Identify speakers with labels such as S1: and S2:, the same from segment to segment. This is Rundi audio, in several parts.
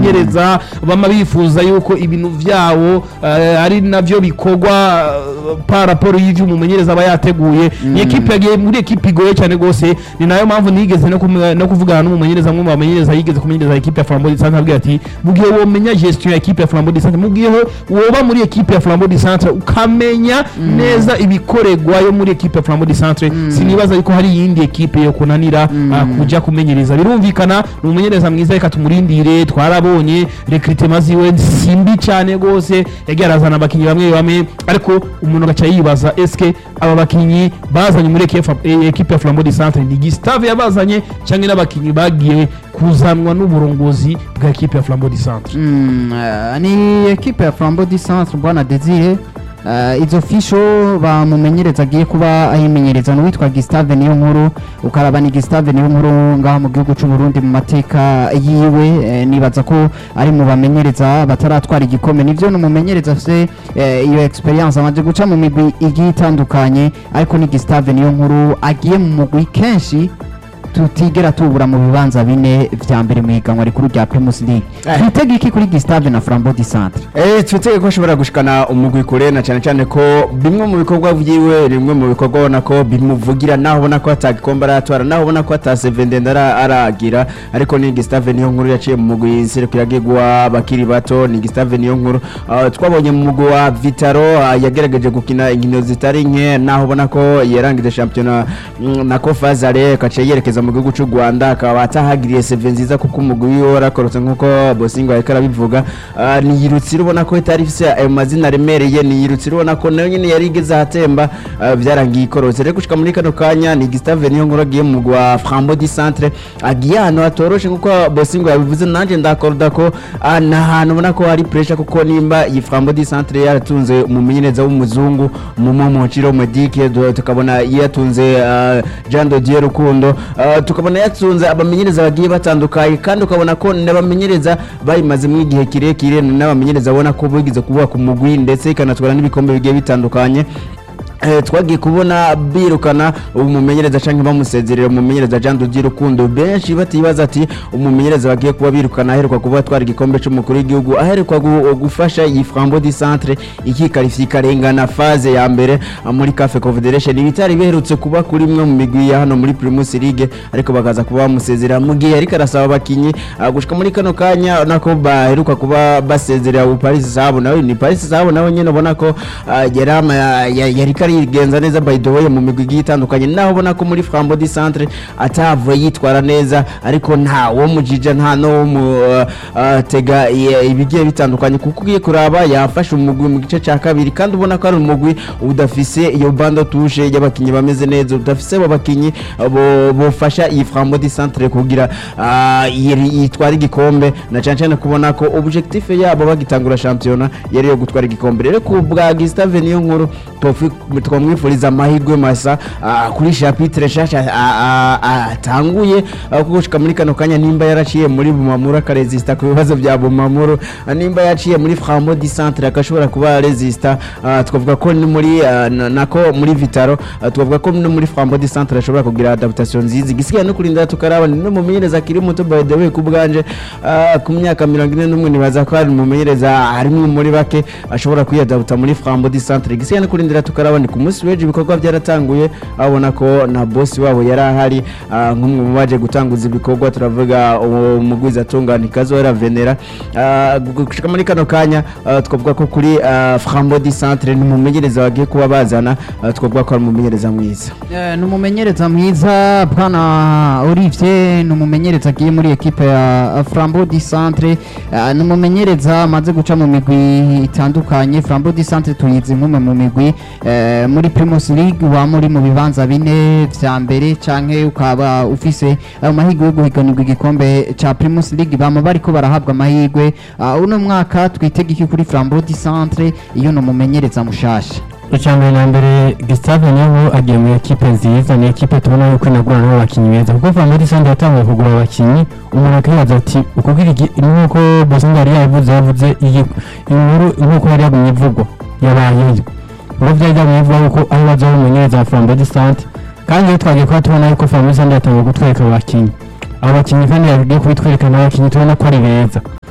S1: abamenyereza bama bifuza yuko ibintu vyawo eh, ari navyo bikorwa eh, par rapport y'ivyo umumenyereza aba yateguye ni ekipe yagiye muri ekipe igoye cyane gose ni nayo mpamvu nigeze no kumu- no kuvugana n'umumenyereza umwe mu bamenyereza yigeze kumenyereza ekipe ya Flambeau du Centre abwira ati mu gihe womenya gestion ya ekipe ya Flambeau du Centre mu gihe woba muri ekipe ya Flambeau du Centre ukamenya neza ibikoregwa yo muri ekipe ya Flambeau du Centre sinibaza yuko hari iyindi ekipe yo kunanira ah, kuja kumenyereza birumvikana ni umumenyereza mwiza reka tumurindire twarabonye recrutement ziwe simbi cyane gose yagiye arazana abakinyi bamwe bamwe ariko umuntu agaca yibaza eske aba bakinyi bazanye muri ekipe eh, ekipe ya Flambeau du Centre ni Gustave yabazanye cyangwa n'abakinyi bagiye kuzanwa n'uburongozi bwa ekipe ya Flambeau du Centre
S2: Mm, eh, ni ekipe ya Flambeau du Centre bwana Desire Uh, izo fisho bamumenyereza agiye kuba ayimenyereza n'uwitwa Gustave niyo nkuru ukaraba ni Gustave niyo nkuru ngaha mu gihugu cy'u Burundi mu mateka yiwe eh, nibaza ko ari mu bamenyereza bataratwara igikombe nivyo numumenyereza afise eh, iyo experience amaze guca mu migwi igiye itandukanye ariko ni Gustave niyo nkuru agiye mu mugwi kenshi tutigera tubura mu bibanza bine vya mbere mu higanwa rikuru rya Primus League
S3: Eh.
S2: twitege iki kuri Gustave na Flambeau du Centre
S3: Eh, twitege ko ashobora gushikana umugwi kure na cyane cyane ko bimwe mu bikorwa vyiwe bimwe mu bikorwa ubona ko bimuvugira naho ubona ko atagikombe aratwara naho ubona ko ataseve ndende ara- aragira ariko ni Gustave niyo nkuru yaciye mu mugwi serukiragirwa bakiri bato ni Gustave niyo nkuru Ah, twabonye mu mugwi wa Vitaro ah, yagerageje gukina inkino zitari nke naho ubona ko yarangije shampiyona mm, na Kofazare kaciye yerekeza mu gihugu cy'u Rwanda akaba atahagiriye seve nziza kuko umugwi wiwe warakorotse nk'uko Bosingo yariko arabivuga Ah, ni Yirutsiro ubona ko itari ifise ayo mazina aremereye ni Yirutsiro ubona ko nayo nyene yari igeze ahatemba ah, vyarangiye ikorotse rero gushika muri kano kanya ni Gustave niyo nkuru agiye mu mugwi wa Frambo du Centre agiye ahantu hatoroshe nk'uko Bosingo yabivuze nanje ndakorda ko ah, ni ahantu ubona ko hari pressure kuko nimba iyi Frambo du Centre yaratunze umumenyereza w'umuzungu Momo Mochiro Medike du- tukabona yatunze ah, Jean de Dieu Rukundo ah, tukabona yatunze abamenyereza bagiye batandukanye kandi ukabona ko n'abamenyereza bayimazemo igihe kirekire ni n'abamenyereza abona ko bigize kuvuga ku mugwi ndetse ikanatwara n'ibikombe bigiye bitandukanye Eh, twagiye kubona birukana umumenyereza canke bamusezerera umumenyereza Jean Dodier Rukundo benshi batibaza ati umumenyereza bagiye kuba birukana aheruka kuba twara igikombe c'umukuru w'igihugu aheruka gu- gufasha iyi Frambo du Centre ikikarifika ikarengana phase ya mbere ah, muri CAF Confederation ibitari biherutse kuba kuri imwe mu migwi ya hano muri Primus League ariko bakaza kuba bamusezerera mu gihe ariko arasaba abakinyi ah, gushika muri kano kanya nako baheruka kuba basezerera u Paris Sahabo nawe ni Paris Sahabo nawe nyene ubona ko ah, yari ama- ya- ya- yari karigenza neza by the way mu migwi igiye itandukanye naho ubona ko muri Frambo du Centre atavuye yitwara neza ariko nta wo mujija nta no wo mu uh, uh, tega i- ibigiye bitandukanye kuko ugiye kuraba yafashe umugwi mu gice cya kabiri kandi ubona ko ari umugwi udafise iyo bando tushe y'abakinyi bameze neza udafise abo bakinyi uh, bo- bofasha iyi Frambo du Centre kugira uh, yiri- yitwara igikombe na cyane cyane kubona ko objectif yabo bagitangura shampiyona yari yo gutwara igikombe rero ku bwa Gustave niyo nkuru twofi- twamwifuriza amahirwe masa ah, kuri chapitre nshasha ah, ah, ah, atanguye ah, kuko gushika muri kano kanya nimba yaraciye muri Bumamuru akaresista ku bibazo bya Bumamuru ah, nimba yaciye muri Frambo du Centre akashobora kuba resista ah, twavuga ko ni muri ah, na- nako muri Vitaro ah, twavuga ko no muri Frambo du Centre ashobora kugira adaptation nziza igisigaye no kurinda tukaraba ni no mumenyereza akiri muto by the way ku bwanje ah, ku myaka mirongo ine n'umwe nibaza ko ari umumenyereza harimwe muri bake ashobora kwiyadabuta muri Frambo du Centre igisigaye no kurindira tukaraba ni ku munsi w'ejo ibikorwa byaratanguye abona ko na boss wabo yari ahari ah, nk'umwe mu baje gutanguza ibikorwa turavuga uwo mugwiza atungana ikazora venera Ah, gu- gushika muri kano kanya ah, twavuga ko kuri ah, Frambo du Centre ni umumenyereza wagiye kuba bazana ah, twavuga ko ari umumenyereza mwiza
S2: Eh, ni umumenyereza mwiza bwana Olivier ni umumenyereza agiye muri ekipe ya Flambeau du Centre Eh, ni umumenyereza amaze guca mu migwi itandukanye Flambeau du Centre tuyizi nk'umwe mu migwi eh, muri Primus League wa muri mu bibanza bine vya mbere canke ukaba ufise ayo mahirwe yo guhiganirwa igikombe ca Primus League bama bariko barahabwa amahirwe Ah, uno mwaka twitega iki kuri Flambeau du Centre iyo ni umumenyereza mushasha
S4: icyambere na mbere Gustave niho agiye mu ekipe nziza ni ekipe tubona yuko inagura n'abakinnyi beza kuko Family Sand yatangiye kugura abakinnyi umuntu akibaza ati uko nk'uko Bosinga yari yabivuze yavuze iyi inkuru nk'uko yari yagumye ivugwa yabayeyo ngo byari byagumye ivugwa yuko aho bazaho umumenyereza wa Family Sand kandi iyo twagiye kuba tubona yuko Family Sand yatangiye kutwereka abakinnyi abo bakinnyi kandi yagiye kubitwereka n'abakinnyi tubona ko ari beza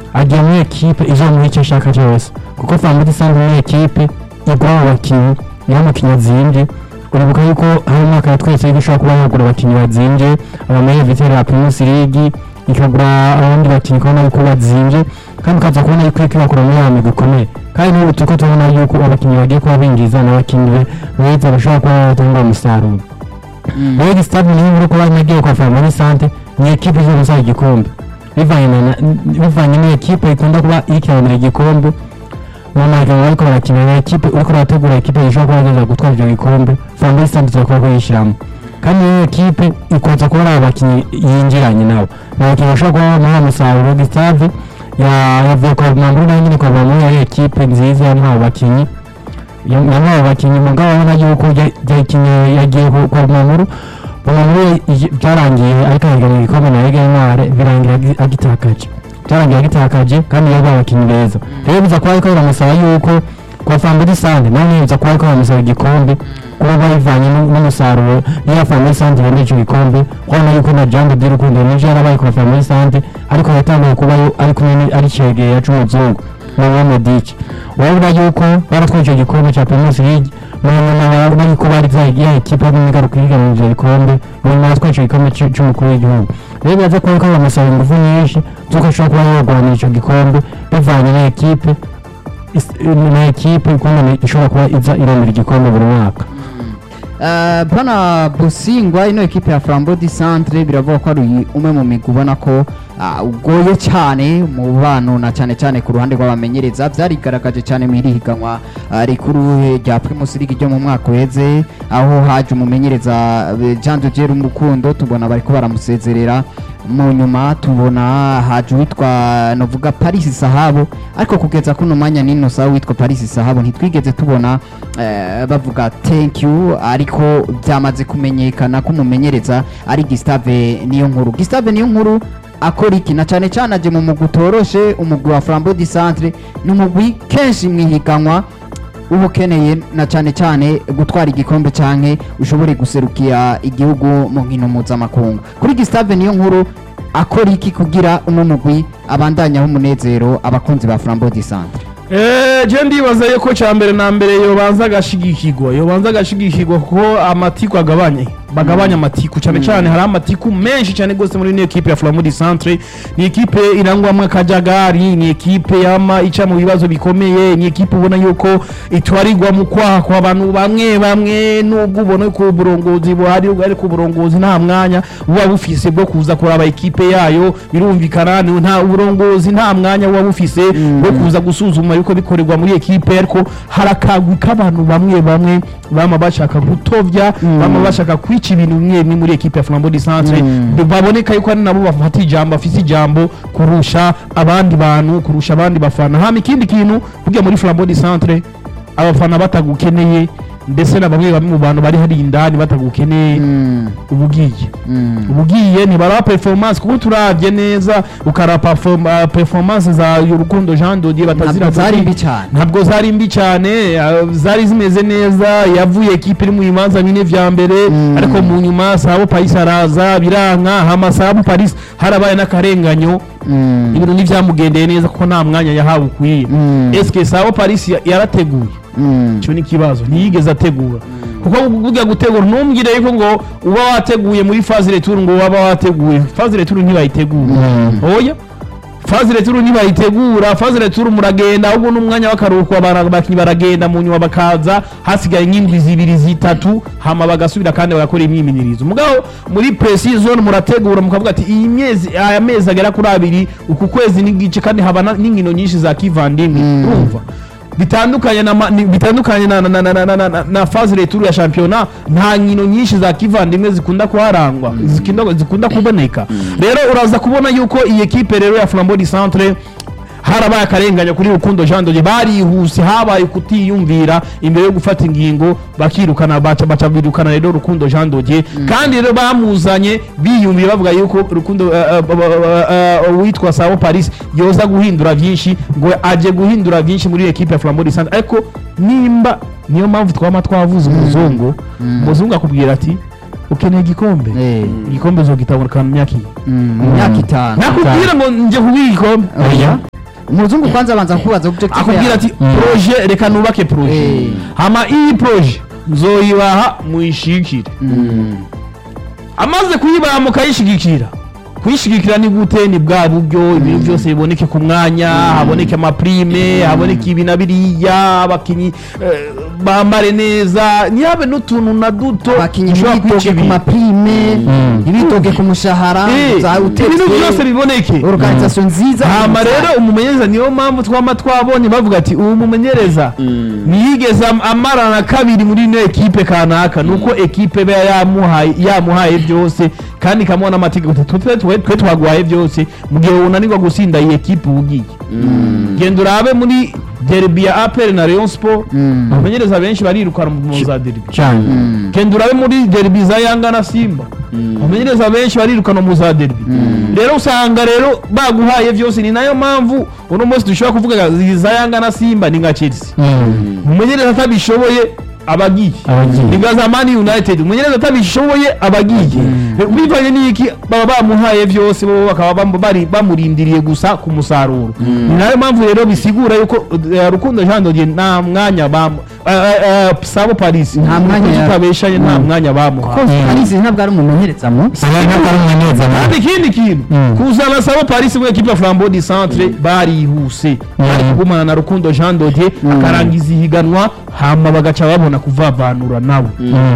S4: agiye muri ekipe izomuha icyo ashaka cyose kuko famudi sante muri ekipe igura abo bakinnyi niyo mukinnyi azimbye uribuka yuko hari umwaka yatweretse yuko ishobora kuba yagura abakinnyi bazimbye abameye viteri ya primus league ikagura abandi bakinnyi ukabona yuko bazimbye kandi ukaza kubona yuko iriko ibakura muri ya migwi ikomeye kandi n'ubu turiko turabona yuko abakinnyi bagiye kuba binjiza n'abakinnyi be- beza bashobora kuba batanga umusaruro rero gisitade niyo nkuru kuba nagiye kwa family sante ni ekipe izo gusaba igikombe bivanye na bivanye n'ikipe ikunda kuba ikiranira igikombe mu marushanwa bariko barakina na ekipe uriko urategura ekipe ishobora kuba yageza gutwara ivyo gikombe family sante izakora kuyishyiramo kandi iyo ekipe ikunze kuba ari abakinnyi yinjiranye nabo ni abakinnyi bashobora kuba bamuha umusaruro gisitade yavuye kwa mamuru nayo nyine kwa mamuru yari ekipe nziza yamuha abo bakinnyi yamuha abo bakinnyi mugabo abona yuko yakinye yagiye ku- kwa mamuru mamuru byarangiye ariko arigana igikombe na Ligue Noire birangira agi- agitakaje byarangiye agitakaje kandi yari abakinnyi beza rero biza kuba ariko biramusaba yuko kwa Family Sande nawe biza kuba ariko biramusaba igikombe kuba bayivanye n'u- n'umusaruro niyo Family Sande yari icyo gikombe kubona yuko na Jambo de Rukundo nivyo yarabaye kwa Family Sande ariko yatangiye kuba yo- ari kumwe ni- ari cegeye c'umuzungu na Medici urabona yuko baratwaye icyo gikombe cya Primus League mu nyuma barabona yuko bari ya ekipe y'ingaruka yiganira ivyo bikombe mu nyuma yatwaye icyo gikombe c- c'umukuru w'igihugu rero biraza kuba ariko biramusaba ingufu nyinshi z'uko ashobora kuba yarwanira icyo gikombe bivanye na ekipe is- na ekipe ukuntu ishobora kuba iza irondera igikombe buri mwaka
S2: Eh, bwana busingwa ino ekipe ya flambo di centre biravuga ko ari umwe mu migwi ubona ko ah, ugoye cyane mu bano na cyane cyane ku ruhande rw'abamenyereza byarigaragaje cyane mu iri higanwa ah, rikuru eh, rya primus league ryo mu mwaka uheze aho haje umumenyereza eh, jean de dieu umukundo tubona bariko baramusezerera mu nyuma tubona haje uwitwa novuga paris sahabo ariko kugeza kuno mwanya nino saha witwa paris sahabo ntitwigeze tubona eh, bavuga thank you ariko byamaze kumenyekana ko umumenyereza ari Gustave niyo nkuru Gustave niyo nkuru akora iki na cyane cyane aje mu mugwi utoroshe umugwi wa Flambeau du Centre ni umugwi kenshi mwihiganwa uba ukeneye na cyane cyane gutwara igikombe canke ushobore guserukira igihugu mu nkino mpuzamakungu kuri Gustave niyo nkuru akora iki kugira uno mugwi abandanyaho umunezero abakunzi ba Flambeau du Centre
S1: Eh, je ndibaza yuko cya mbere na mbere yobanza agashigikirwa yobanza agashigikirwa kuko amatiku agabanye bagabanya amatiku cyane cyane hari amatiku menshi cyane rwose muri ino ekipe ya Flamudi Centre ni ekipe irangwamo akajagari ni ekipe yama ica mu bibazo bikomeye ni ekipe ubona yuko itwarirwa mu kwaha kwa bantu bamwe bamwe nubwo ubona ko uburongozi buhari ariko uburongozi nta mwanya buba bufise bwo kuza kuraba ekipe yayo birumvikana ni- nta uburongozi nta mwanya buba bufise bwo kuza gusuzuma yuko bikorerwa muri ekipe ariko hari akagwi k'abantu bamwe bamwe bama bashaka gutovya bama bashaka kwica ibintu bimwe bimwe muri ekipe ya Flambeau du Centre baboneka yuko ari nabo bafata ijambo afise ijambo kurusha abandi bantu kurusha abandi bafana hama ikindi kintu burya muri Flambeau du Centre abafana batagukeneye ndetse na bamwe bamwe mu bantu bari hari indani batagukeneye ubugiye ubugiye ntibara performance kuko turavye neza ukara perform- uh, performance za Urukundo Jean Dodier batazira
S2: ntabwo zari
S1: kuki-
S2: mbi cyane
S1: ntabwo zari mbi cyane uh, zari zimeze neza yavuye ekipe iri mu bimanza bine vya mbere
S2: Mm.
S1: ariko mu nyuma Sabo Paris araza biranka hama Sabo Paris harabaye n'akarenganyo
S2: Mm.
S1: ibintu ntivyamugendeye neza kuko nta mwanya yahawe ukwiye
S2: Mm.
S1: eske Sabo Paris ya- yarateguye
S2: Mm.
S1: icyo ni ikibazo ntiyigeze ategura kuko burya gutegura ntumbwire yuko ngo uba wateguye muri faze retour ngo waba wateguye faze retour ntibayitegura oya faze retour ntibayitegura faze retour muragenda ahubwo n'umwanya w'akaruhuko abara- abakinnyi baragenda mu nyuma bakaza hasigaye nk'indwi zibiri zitatu hama bagasubira kandi bagakora imyimenyerezo mugabo muri pre-season murategura mukavuga ati iyi mezi aya mezi agera kuri abiri uku kwezi n'igice kandi haba na- n'inkino nyinshi za kivandimwe urumva bitandukanye na ma- ni- bitandukanye na na na na na na, na, na phase retour ya championnat nta nkino nyinshi za kivandimwe zikunda kuharangwa zikunda zikunda kuboneka rero uraza kubona yuko iyi ekipe rero ya Flambeau du Centre harabaye akarenganya kuri Rukundo Jean Dodier barihuse habaye kutiyumvira imbere yo gufata ingingo bakirukana baca baca birukana rero Rukundo Jean Dodier kandi rero bamuzanye biyumviye bavuga yuko Rukundo uh, uh, uh, uh, witwa Sao Paris yoza guhindura byinshi ngo aje guhindura byinshi muri equipe ya Flambeau du Centre ariko nimba niyo mpamvu twama twavuze umuzungu umuzungu akubwira ati ukeneye igikombe
S2: Eh.
S1: igikombe uzogitabona mu myaka iyi
S2: Mm. mu myaka itanu
S1: nakubwira ngo nje kubiha igikombe
S2: oya umuzungu kwanza abanza kubaza objective
S1: akubwira ati proje reka nubake proje
S2: Eh.
S1: hama iyi proje nzoyibaha muyishikire amaze kuyibaha mukayishigikira kuyishigikira ni gute ni bwa buryo ibintu byose biboneke ku mwanya haboneke amaprime haboneke ibi na biriya abakinyi eh, bambare neza ntihabe n'utuntu na duto
S2: abakinnyi
S1: dushobora
S2: ntibitoke
S1: kwica
S2: ku
S1: ibintu.
S2: maprime ntibitoke ku mushahara
S1: Eh,
S2: za
S1: ibintu byose biboneke
S2: organisation nziza
S1: hama rero umumenyereza niyo mpamvu twama twabonye bavuga ati ubu mumenyereza ntiyigeze am- amarana na kabiri muri ino ekipe kanaka nuko ekipe iba yamuhaye yamuhaye byose kandi ikamuha n'amategeko ati twe twe- twe twaguhaye byose mu gihe unanirwa gusinda iyi ekipe uba ugiye genda urabe muri derby ya apr na rayon sport abamenyereza benshi barirukana mu za derby
S4: cyane
S1: genda urabe muri derby za yanga na simba abamenyereza benshi barirukana mu za derby rero usanga rero baguhaye byose ni nayo mpamvu uno munsi dushobora kuvuga izi za yanga na simba ni nka chelsea umumenyereza atabishoboye abagiye
S4: Abagiye.
S1: ni nka za mani united umumenyereza atabishoboye abagiye bivanye n'iki baba bamuhaye byose bo bakaba bam- bari bamurindiriye gusa ku musaruro ni nayo mpamvu rero bisigura yuko eh, rukundo jean dodier nta mwanya bamu eh, eh, eh, sabo paris
S2: Nta mwanya ya-
S1: tutabeshanye nta mwanya bamuhaye
S2: ko Paris ntabwo ari umumenyereza mu
S4: saba ntabwo ari umuneza
S1: kandi ikindi kintu
S4: Mm.
S1: kuzana sabo paris muri ekipe ya flambeau du centre barihuse bari kugumana na rukundo jean dodier akarangiza ihiganwa hama bagaca babona kuvavanura nabo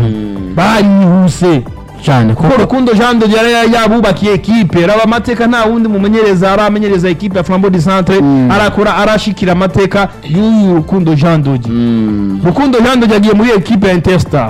S1: barihuse
S4: cyane
S1: kuko
S4: kuko
S1: rukundo jean de dieu yari yabubakiye ekipe raba amateka nta wundi mumenyereza aramenyereza ekipe ya flambeau du centre arakora arashikira amateka y'uyu rukundo jean de dieu rukundo jean de dieu agiye muri ekipe ya interstar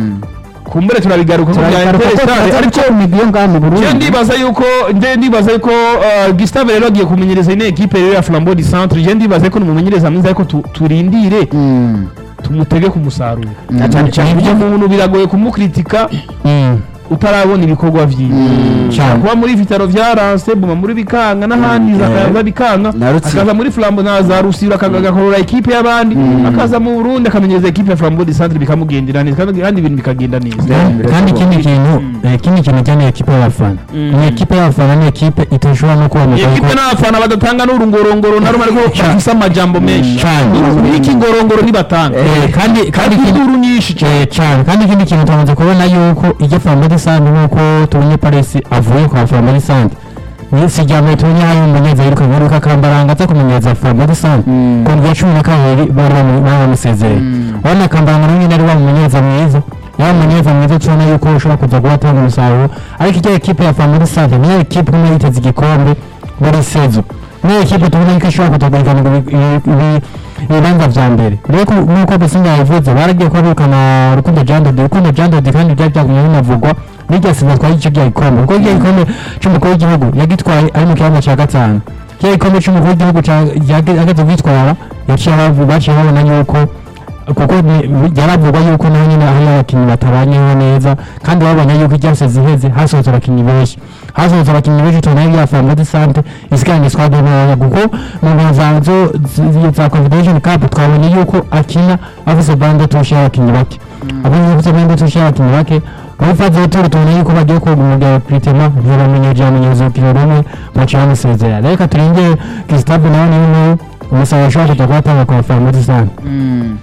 S1: kumbure turabigaruka ku bya
S2: turagaruka ko
S1: interstar
S2: turaza
S1: ariko
S2: guca imigwi yo ngaha mu
S1: je
S2: Burundi
S1: ndibaza yuko nde ndibaza yuko uh, Gustave rero agiye kumenyereza ine ekipe rero ya Flambeau du Centre je ndibaza yuko numumenyereza mwiza ariko tu- turindire
S2: Mm.
S1: tumutege ku musaruro
S2: Mm.
S1: cyane cyane ibyo muntu biragoye kumukritika
S4: Mm.
S1: utarabona ibikorwa vyiwe
S4: cyane
S1: kuba muri vitaro vyaranse buma muri bikanga n'ahandi zakaza bikanga
S3: Na Rutsiro.
S1: akaza muri Flambeau na za Rusiro akagakorora ekipe y'abandi akaza mu Burundi akamenyereza ekipe ya Flambeau du Centre bikamugendera neza kandi kandi ibintu bikagenda neza
S4: kandi ikindi kintu eh, ikindi kintu cyane ekipe y'abafana ni ekipe y'abafana ni ekipe itashobora no kuboneka
S1: iyi ekipe
S4: kuko-
S1: n'abafana badatanga n'urungorongoro na rumwe ariko bafise amajambo menshi
S4: Cyane.
S1: n'iki ngorongoro nibatanga
S4: Eh, kandi kandi
S1: kandi
S4: ikindi-
S1: induru nyinshi cyane
S4: Eh, cyane kandi ikindi kintu tumaze kubona yuko ijya Flambeau Sante nk'uko tubonye Paris avuye kwa Flambeau Sante ni si rya mbere tubonye hari umumenyereza yiruka yiruka akambaranga aza kumenyereza Flambeau Sante ku ndwi ya cumi na kabiri bari bamu- bari bamusezereye urabona akambaranga nawe nyine ari wa mumenyereza mwiza yaba umumenyereza mwiza tubona yuko ushobora kuza kuba atanga umusaruro ariko ijya ekipe ya Flambeau Sante niyo ekipe imwe yiteze igikombe muri sezo niyo ekipe tubona yuko ishobora kutagurikana ngo ibi- ibi- ibi- ibibanza vya mbere rero ku- nk'uko Besinga yavuze baragiye kuba birukana Rukundo Jean Dodi Rukundo Jean Dodi kandi byari byagumye binavugwa n'irya siza twari igice rya gikombe kuko irya gikombe c'umukuru w'igihugu yagitwaye ari mu kibanza ca gatanu kirya gikombe c'umukuru w'igihugu ca- yage- yageze kwitwara yaciye bavu- baciye babona yuko kuko ni- byaravugwa yuko naho nyine hari abakinnyi batabanyeho neza kandi babonye yuko iryase ziheze hasohotse abakinnyi benshi hasohotse abakinnyi benshi tubona ya Flambeau du Centre isigaranye squad ntoya kuko mu mvanzo za Confederation Cup twabonye yuko akina afise bande tushe y'abakinnyi bake abonye afise bande tushe y'abakinnyi bake muri faze y'itoro tubona yuko bagiye kugumugera Pritema ntibamenyeje amenyereza urukino rumwe baciye bamusezera reka turinde Gustave nawe niwe umusaruro ashobora kuza kuba atanga kwa Flambeau du Centre
S2: Mm.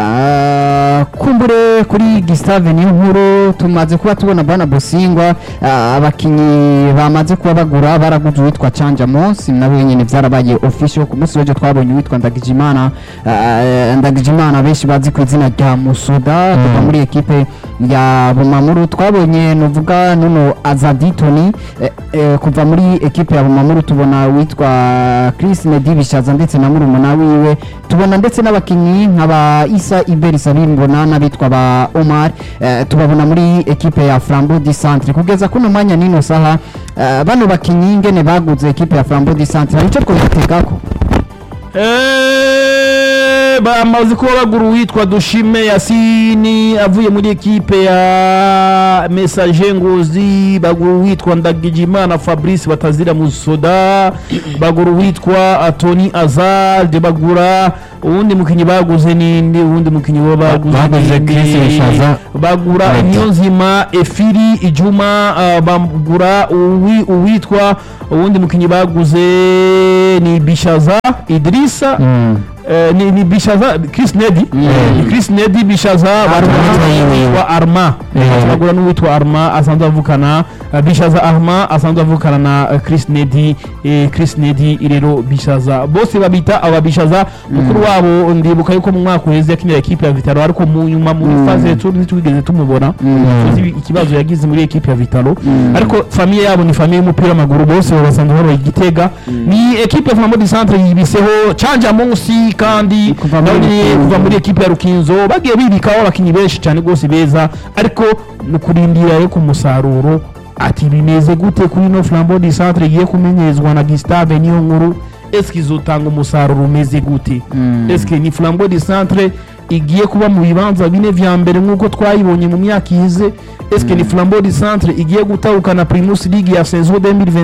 S2: Ah, kumbure kuri Gustave niyo nkuru tumaze kuba tubona bana Bosingwa ah, abakinyi bamaze kuba bagura baraguze uwitwa Chanja Monsi nabo nyene vyarabaye official ku munsi w'ejo twabonye uwitwa Ndagijimana ah, Ndagijimana benshi bazi ku izina rya Musoda kuva muri ekipe ya Bumamuru twabonye nuvuga nuno Azaditoni eh, eh, kuva muri ekipe ya Bumamuru tubona witwa Chris Nedibishaza ndetse na murumuna wiwe tubona ndetse n'abakinyi nk'aba Isa Iberi Sabimbona n'abitwa ba Omar eh, tubabona muri ekipe ya Flambeau du Centre kugeza kuno mwanya nino saha eh, bano bakinyi ngene baguze ekipe ya Flambeau du Centre hari ico twobitegako
S1: Eh, bamaze kuba bagura uwitwa dushime yasini avuye muri ekipe ya message ngozi bagura uwitwa ndagijimana fabrice batazira musoda bagura uwitwa tony azalde bagura uwundi mukinyi baguze ninde uwundi mukinyi bo baguze
S4: Baguze
S1: ninde?
S4: Chris Bishaza.
S1: bagura
S4: Right.
S1: niyonzima efiri ijuma uh, bagura uwi- uwitwa uwundi mukinyi baguze ni bishaza idrisa
S4: Mm.
S1: Eh, ni, ni bishaza chris nedi ni chris nedi bishaza wa arma
S4: Eh.
S1: bagura n'uwitwa arma asanzwe avukana eh, bishaza arma asanzwe avukana na eh, chris nedi eh, chris nedi rero bishaza bose babita aba bishaza mukuru wabo ndibuka yuko mu mwaka uheze yakinira ekipe ya vitaro ariko mu nyuma muri faze ya tour ntitwigeze tumubona tuzi ikibazo yagize muri ekipe ya vitaro ariko famiye yabo ni famiye y'umupira w'amaguru bose babasanzwe babaye igitega ni ekipe ya Flambeau du Centre yibiseho canja munsi kandi
S2: Kuva muri
S1: nabonye
S2: Rukinzo.
S1: kuva muri ekipe ya Rukinzo bagiye bibikaho abakinyi benshi cyane rwose beza ariko ni kurindira yo ku musaruro ati bimeze gute kuri no Flambeau du Centre igiye kumenyezwa na Gustave niyo nkuru eske izotanga umusaruro umeze gute eske ni Flambeau du Centre igiye kuba mu bibanza bine vya mbere nk'uko twayibonye mu myaka ihize eske ni Flambeau du Centre igiye gutahukana Primus League ya saison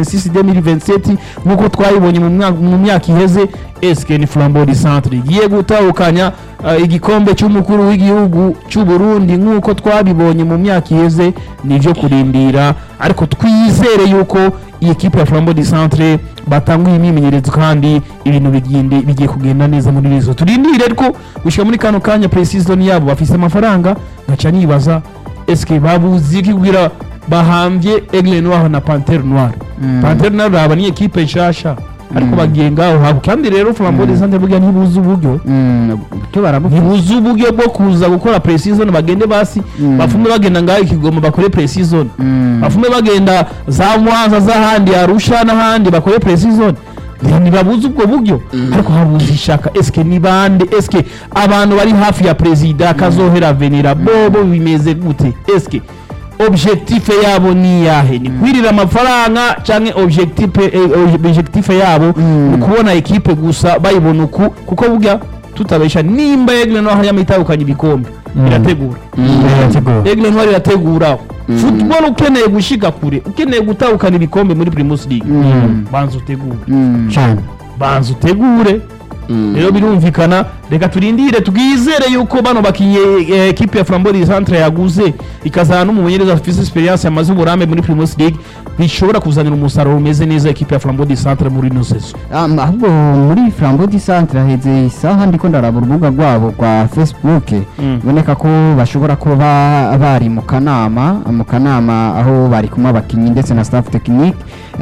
S1: 2026-2027 nk'uko twayibonye mu mwaka- mu myaka iheze eske ni Flambeau du Centre igiye gutahukanya uh, igikombe cy'umukuru w'igihugu cy'u Burundi nk'uko twabibonye mu myaka iheze nivyo kurindira ariko twizere yuko iyi ekipe ya Flambeau du Centre batanguye imyimenyerezo kandi ibintu bigende bigiye kugenda neza muri rizo turindire ariko gushika muri kano kanya pre-season yabo bafise amafaranga ngaca nibaza eske babuzi iki kugira bahambye Aigle Noir na Panthère Noire Panthère Noire raba ni ekipe nshasha ariko bagiye ngaho habo kandi rero Flambeau du Centre burya ntibuzi uburyo
S2: cyo barabufite
S1: ntibuzi uburyo bwo kuza gukora pre-season bagende basi bafume bagenda ngaho ikigoma bakore pre-season bafume bagenda za mwanza z'ahandi arusha n'ahandi bakore pre-season ntibabuze ubwo buryo ariko habuze ishaka eske ni bande eske abantu bari hafi ya perezida kazohera venera bobo bimeze gute eske objectif yabo ni yahe ni kwirira amafaranga canke objectif eh, objectif yabo ni ukubona ekipe gusa bayibona uku kuko burya tutabesha nimba Aigle Noir yamitahukanye ibikombe irategura
S4: birategura
S1: Aigle Noir irategura football ukeneye gushika kure ukeneye gutahukana ibikombe muri Primus League banza utegure
S4: cyane
S1: banza utegure rero birumvikana reka turindire twizere yuko bano bakinye eh, ekipe ya Flambeau du Centre yaguze ikazana n'umumenyereza afise experience yamaze uburambe muri Primus League bishobora kuzanira umusaruro umeze neza ekipe ya Flambeau du Centre muri ino saison
S2: Um, ahubwo muri Flambeau du Centre haheze isaha ndiko ndaraba urubuga rwabo rwa Facebook
S1: Mm.
S2: biboneka ko bashobora kuba bari mu kanama mu kanama aho bari kumwe abakinnyi ndetse na staff technique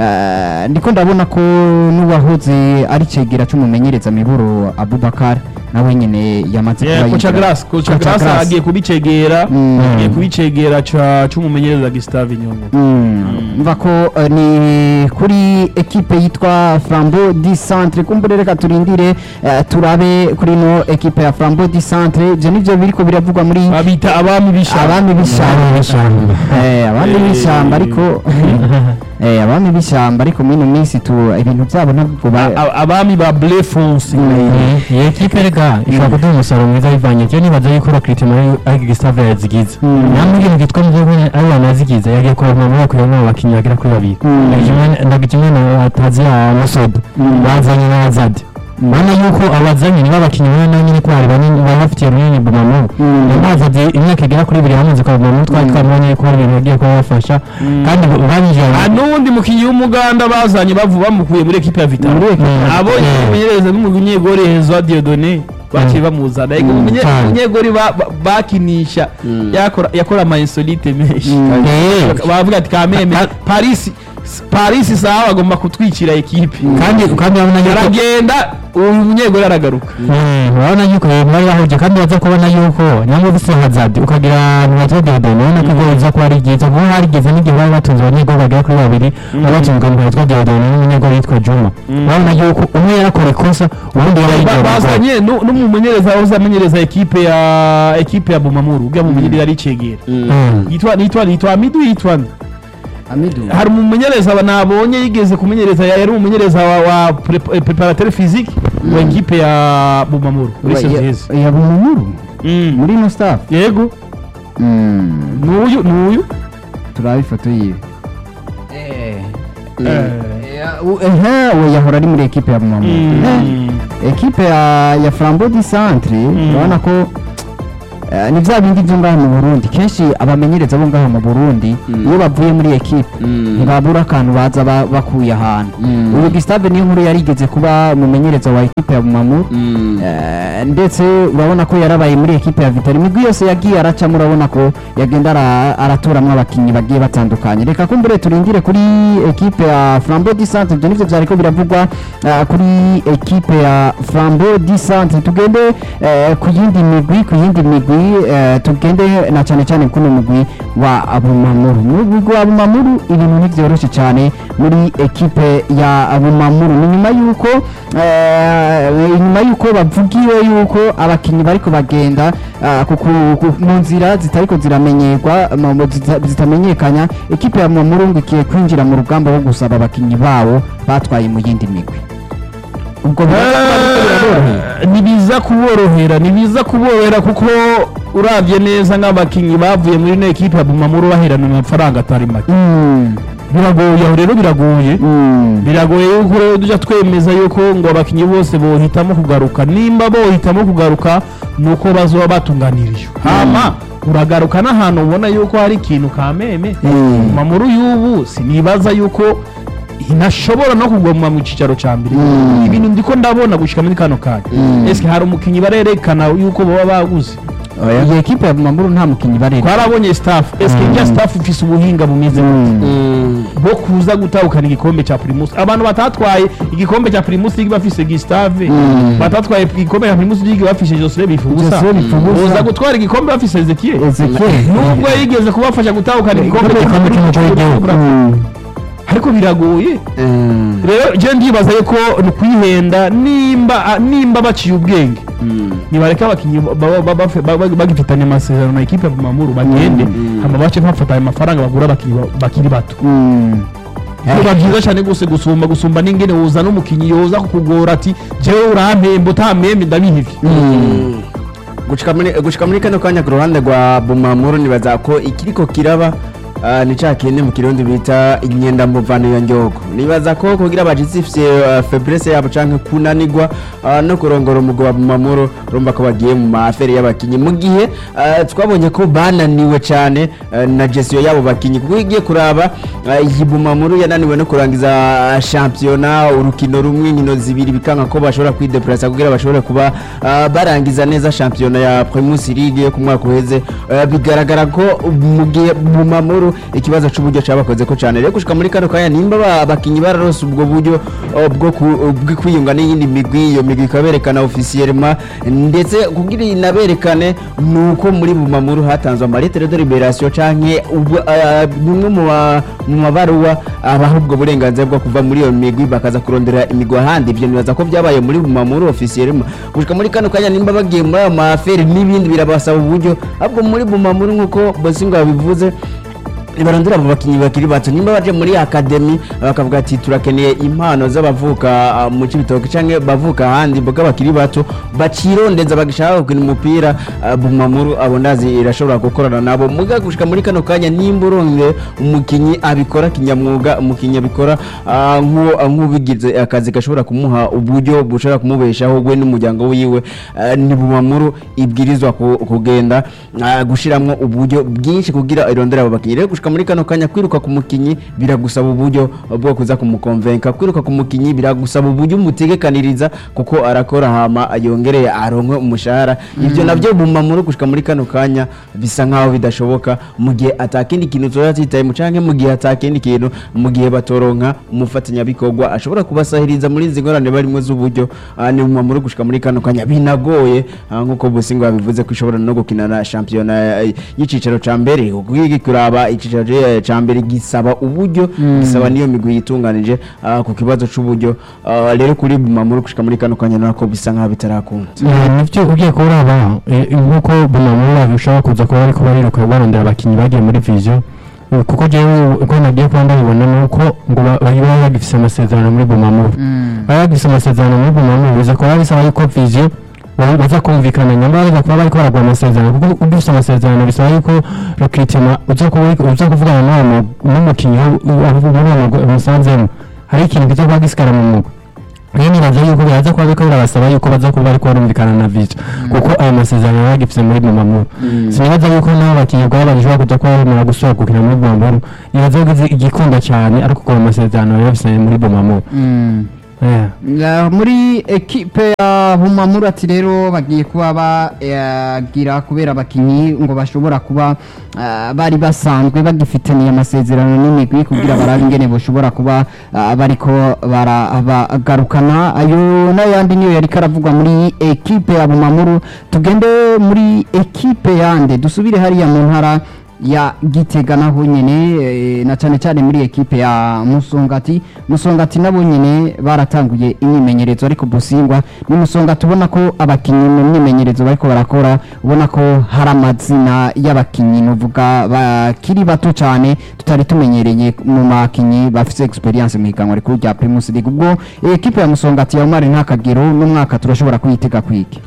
S2: uh, ndiko ndabona ko n'uwahoze ari cegera c'umumenyereza miburo Abubakar nawe nyene yamaze
S1: Yeah,
S2: kuba
S1: Kocha
S2: yinjira.
S1: Grace Kocha
S2: Kocha
S1: Grace
S2: Grace.
S1: agiye kubicegera
S2: Mm.
S1: agiye kubicegera ca c'umumenyereza Gustave Nyongo
S2: Mm. mva ko eh, ni kuri ekipe yitwa Flambeau du Centre kumbure reka turindire eh, turabe kuri no ekipe ya Flambeau du Centre ivyo nivyo biriko biravugwa muri
S1: babita abami b'ishamba
S2: abami b'ishyamba
S4: b'ishyamba.
S2: Eh, abami
S1: Eh.
S2: b'ishyamba ariko eh, abami b'ishyamba ariko muri ino minsi tu ibintu byabo ntabwo ba-
S1: A- a- abami ba bleu fonce
S4: iyi ekipe rega ishobora kuduha umusaruro mwiza bivanye cyo nibaza yuko bakirite muri ariko gisave yazigize namwe ibintu byitwa mu gihugu ari abantu yazigize yagiye kurema muri ako yamwe abakinnyi bagera kuri babiri ndagijimwe na atazi ya musodo bazanye na azadi ubona yuko abazanye nibo abakinnyi bane na nyine ko hari banini baba bafitiye runini bumamu azadi imyaka igera kuri ibiri yamaze kwa bumamu twari twamubonye ko hari ibintu bagiye kuba bafasha kandi babinjiye
S1: Ah, n'uwundi mukinnyi w'umuganda bazanye bavu bamukuye muri ekipe ya vitaro
S2: Muri ekipe
S4: ya
S1: abonye
S4: Vitaro.
S1: umumenyereza n'umunyegori hezwa diodone baciye bamuzana Ego umunye-
S4: cyane.
S1: umunyegori ba- ba- bakinisha yakora yakora ama insolite menshi
S4: Eh.
S1: bavuga ati kameme paris paris sawa bagomba kutwicira ekipe
S4: kandi kandi urabona yuko
S1: aragenda uyu munyegori aragaruka
S4: Mm, urabona yuko ibintu bari bahuje kandi baza kubona yuko niyo ufise hazard ukagira ntibazo Diodone ubona ko ibyo biza kuba ari byiza kuko harigeze n'igihe bari batunze abanyegoli bagera kuri babiri bari batunzwe mu yitwa Diodone n'umunyegoli yitwa Juma urabona yuko umwe yarakora ikosa ubundi yari
S1: Ba-
S4: yigiye
S1: bazanye nu- n'umumenyereza wahoze amenyereza ekipe ya ekipe ya bumamuru ubwo mumenyereza ari cegera yitwa yitwa yitwa midu yitwa nde
S2: amidu
S1: hari umumenyereza aba- nabonye yigeze kumenyereza yari umumenyereza wa, wa pre- preparateur physique wa equipe ya Bumamuru muri saison iheze
S2: ya bumumuru
S1: Mm.
S2: muri ino staff
S1: yego
S2: Mm,
S1: nuyu nuyu
S2: turaba ifoto yiwe
S1: Eh.
S2: ehe we yahora ari muri ekipe ya bumamuru Eh,
S1: Mm.
S2: ekipe ya ya flambeau du centre urabona ko eh, ni bya bindi byo ngaha mu burundi kenshi abamenyereza bo ngaha mu burundi
S3: Mm.
S2: iyo bavuye muri ekipe
S3: Mm.
S2: ntibabura akantu baza ba- bakuye ahantu
S3: Mm.
S2: uyu gustave niyo nkuru yarigeze kuba umumenyereza wa ekipe ya bumamuru
S3: Mm.
S2: Eh, ndetse urabona ko yarabaye muri ekipe ya vitari imigwi yose yagiye aracamo urabona ko yagenda ara- aratoramo abakinnyi bagiye batandukanye reka kumbure turindire kuri ekipe ya flambeau du centre ibyo nivyo vyariko biravugwa eh, kuri ekipe ya flambeau du centre tugende eh, ku yindi migwi ku yindi migwi eh, tugende na cyane cyane kuno mugwi wa abumamuru mu mugwi wa abumamuru ibintu ntivyoroshe cyane muri ekipe ya abumamuru ni nyuma yuko eh, nyuma yuko bavugiwe yuko abakinnyi bariko bagenda ah, ku- ku- ku- mu nzira zitariko ziramenyerwa mu- mu zita- zitamenyekanya ekipe ya abumamuru ngo ikiye kwinjira mu rugamba rwo gusaba abakinnyi bawo batwaye mu yindi migwi ubwo biraboroheye
S1: Eh, ntibiza kuborohera ntibiza kuborohera kuko uravye neza nk'abakinnyi bavuye muri ino ekipe ya Bumamuru baherana amafaranga atari make
S2: Mm,
S1: biragoye aho rero biragoye
S2: mm,
S1: biragoye yuko rero tujya twemeza yuko ngo abakinnyi bose bohitamo kugaruka nimba bohitamo kugaruka ni uko bazoba batunganirijwe hama uragaruka n'ahantu ubona yuko hari ikintu ka meme
S2: Mm.
S1: mamuru y'ubu sinibaza yuko inashobora no kuguma mu cyicaro cya mbere
S2: Mm.
S1: ibintu ndiko ndabona gushika muri kano kanya
S2: Mm.
S1: eske hari umukinnyi barerekana yuko baba baguze
S2: iyi ekipe ya bumamuru nta mukinnyi barera
S1: twarabonye staff eske
S2: Mm.
S1: njya staff ifise ubuhinga bumeze gute
S3: Mm.
S1: bo kuza gutahukana igikombe cya primus abantu batatwaye igikombe cya primus league bafise gustave
S2: Mm.
S1: batatwaye igikombe cya primus league bafise joseph bifubusa
S2: Joseph Bifubusa.
S1: uza gutwara igikombe bafise ezekiel
S2: Ezekiel
S1: nubwo yigeze kubafasha gutahukana igikombe
S4: Igikombe cy'umuco w'igihugu.
S2: Mm.
S1: ariko biragoye
S3: Mm.
S1: rero je ndibaza yuko ni kwihenda nimba a- nimba baciye ubwenge
S3: Mm.
S1: nibareke abakinnyi baba- baba- bafe- baba- bagifitanye amasezerano na ekipe ya Bumamuru bagende
S3: Mm.
S1: hama bace bafatanye amafaranga bagura abakinnyi ba- bakiri bato
S2: Mm.
S1: biba byiza cyane gose gusumba gusumba n'ingene woza n'umukinnyi yoza kukugora ati jewe urampemba utampembe ndabihivye
S3: Mm. gushika muri gushika muri kano kanya ku ruhande rwa bumamuru nibaza ko ikiriko kiraba ah, ni ca kindi mu kirundi bita inyenda muvano ya njogo nibaza ko kugira abajitsi ifise ah, faiblesse yabo canke kunanigwa ah, no kurongora umugwi wa bumamuru urumva ko bagiye mu maafere y'abakinyi mu gihe ah, twabonye ko bananiwe cane ah, na gestion y'abo bakinyi kuko igiye kuraba ah, iyi bumamuru yananiwe no kurangiza ah, shampiyona urukino rumwe inkino zibiri bikanga ko bashobora kwideplasa kugira bashobore kuba ah, barangiza neza shampiyona ya Primus League yo ku mwaka uheze Ah, bigaragara ko mu gihe bumamuru ikibazo c'uburyo cabakoze ko cane rero gushika muri kano kanya nimba ba- abakinyi bararose ubwo buryo ah, bwo ku- bwo kwiyunga n'iyindi migwi iyo migwi ikaberekana officiellement ndetse kugira inaberekane nuko muri bumamuru hatanzwe amalettre de liberation canke ubwo, ah, bimwe mu ma- mu mabaruwa abaha ubwo burenganzira bwo kuva muri iyo migwi bakaza kurondera imigwi ahandi ibyo nibaza ko byabaye muri bumamuru officiellement gushika muri kano kanya nimba bagiye muri ayo maafere n'ibindi birabasaba uburyo ahubwo muri bumamuru nk'uko bosingo yabivuze barondera abo bakinnyi bakiri bato nimba baje muri akademi bakavuga ati turakeneye impano z'abavuka ah, mu cibitoke canke bavuka ahandi mboga bakiri bato bacirondeza bagashaka gukina umupira ah, bumamuru abo ndazi irashobora gukorana nabo muga gushika muri kano kanya nimba uronde umukinyi abikora kinyamwuga umukinyi abikora ah, nk'uwo- ah, nk'ubigize akazi gashobora kumuha uburyo bushobora kumubeshaho we n'umuryango wiwe ah, ni bumamuru ibwirizwa ku- kugenda ah, gushiramwo uburyo bwinshi kugira irondera abo bakinyi rero gushika muri kano kanya kwiruka ku mukinyi biragusaba uburyo bwo kuza kumukonvenka kwiruka ku mukinyi biragusaba uburyo umutegekaniriza kuko arakora hama yongereye aronke umushahara ivyo navyo bumamuru gushika muri kano kanya bisa nkaho bidashoboka mu gihe atakindi kintu tuba titaye mu canke mu gihe atakindi kintu mu gihe batoronka umufatanyabikorwa ashobora kubasahiriza muri izi ngorane barimo z'uburyo ah, ni bumamuru gushika muri kano kanya binagoye ah, nk'uko busingo yabivuze ko ishobora no gukina na shampiyona eh, y'icicaro ca mbere kuko igi kuraba icicaro eh, ca mbere gisaba uburyo gisaba niyo migwi yitunganije ah, ku kibazo c'uburyo Ah, rero kuri bumamuru gushika muri kano kanya nako bisa nkaho bitarakunda
S4: Eh, nivyo ugiye kuraba eh, nk'uko bumamura bishobora kuza kuba ariko bariruka barondera abakinnyi bagiye muri vision kuko jewe uko nagiye kuba ndabibona ni uko ngo ba- bari baba bagifise amasezerano muri bumamuru baba bagifise amasezerano muri bumamuru biza kuba bisaba yuko vision ba- baza kumvikana nyamara baza kuba bariko baragura amasezerano kuko ugifise amasezerano bisaba yuko recruitment uza kuba uriko- uza kuvugana n'uwo mu- n'umukinnyi umusanzemo hari ikintu kiza kuba gisigara mu mugwi rero nibaza yuko biraza kuba biriko birabasaba yuko baza kuba bariko barumvikana na vision kuko ayo masezerano baba bagifise muri bumamuru sinibaza yuko nabo bakinnyi bwaba bagishobora kuza kuba bemera gusubira gukina muri bumamuru nibaza yuko izi- igikunda cyane ariko kuko ayo masezerano baba bafise muri bumamuru Yeah.
S2: Ya, muri ekipe ya humamura ati rero bagiye kuba bagira kubera abakinyi ngo bashobora kuba ah, bari basanzwe bagifitaniye amasezerano n'imigwi kugira barabe ingene boshobora kuba ah, bariko baragarukana ayo n'ayandi niyo yari karavugwa muri ekipe ya humamuru tugende muri ekipe yande dusubire hariya mu ntara ya gitega naho nyene eh, na cyane cyane muri ekipe ya musongati musongati nabo nyene baratanguye imyimenyerezo ariko busingwa ni musongati ubona ko abakinnyi mu myimenyerezo bariko barakora ubona ko hari amazina y'abakinnyi nuvuga bakiri bato cyane tutari tumenyereye mu makinnyi bafite experience mu higanwa rikuru rya Primus League ubwo ekipe ya musongati ya Omar ntakagero n'umwaka turashobora kuyitega kwiki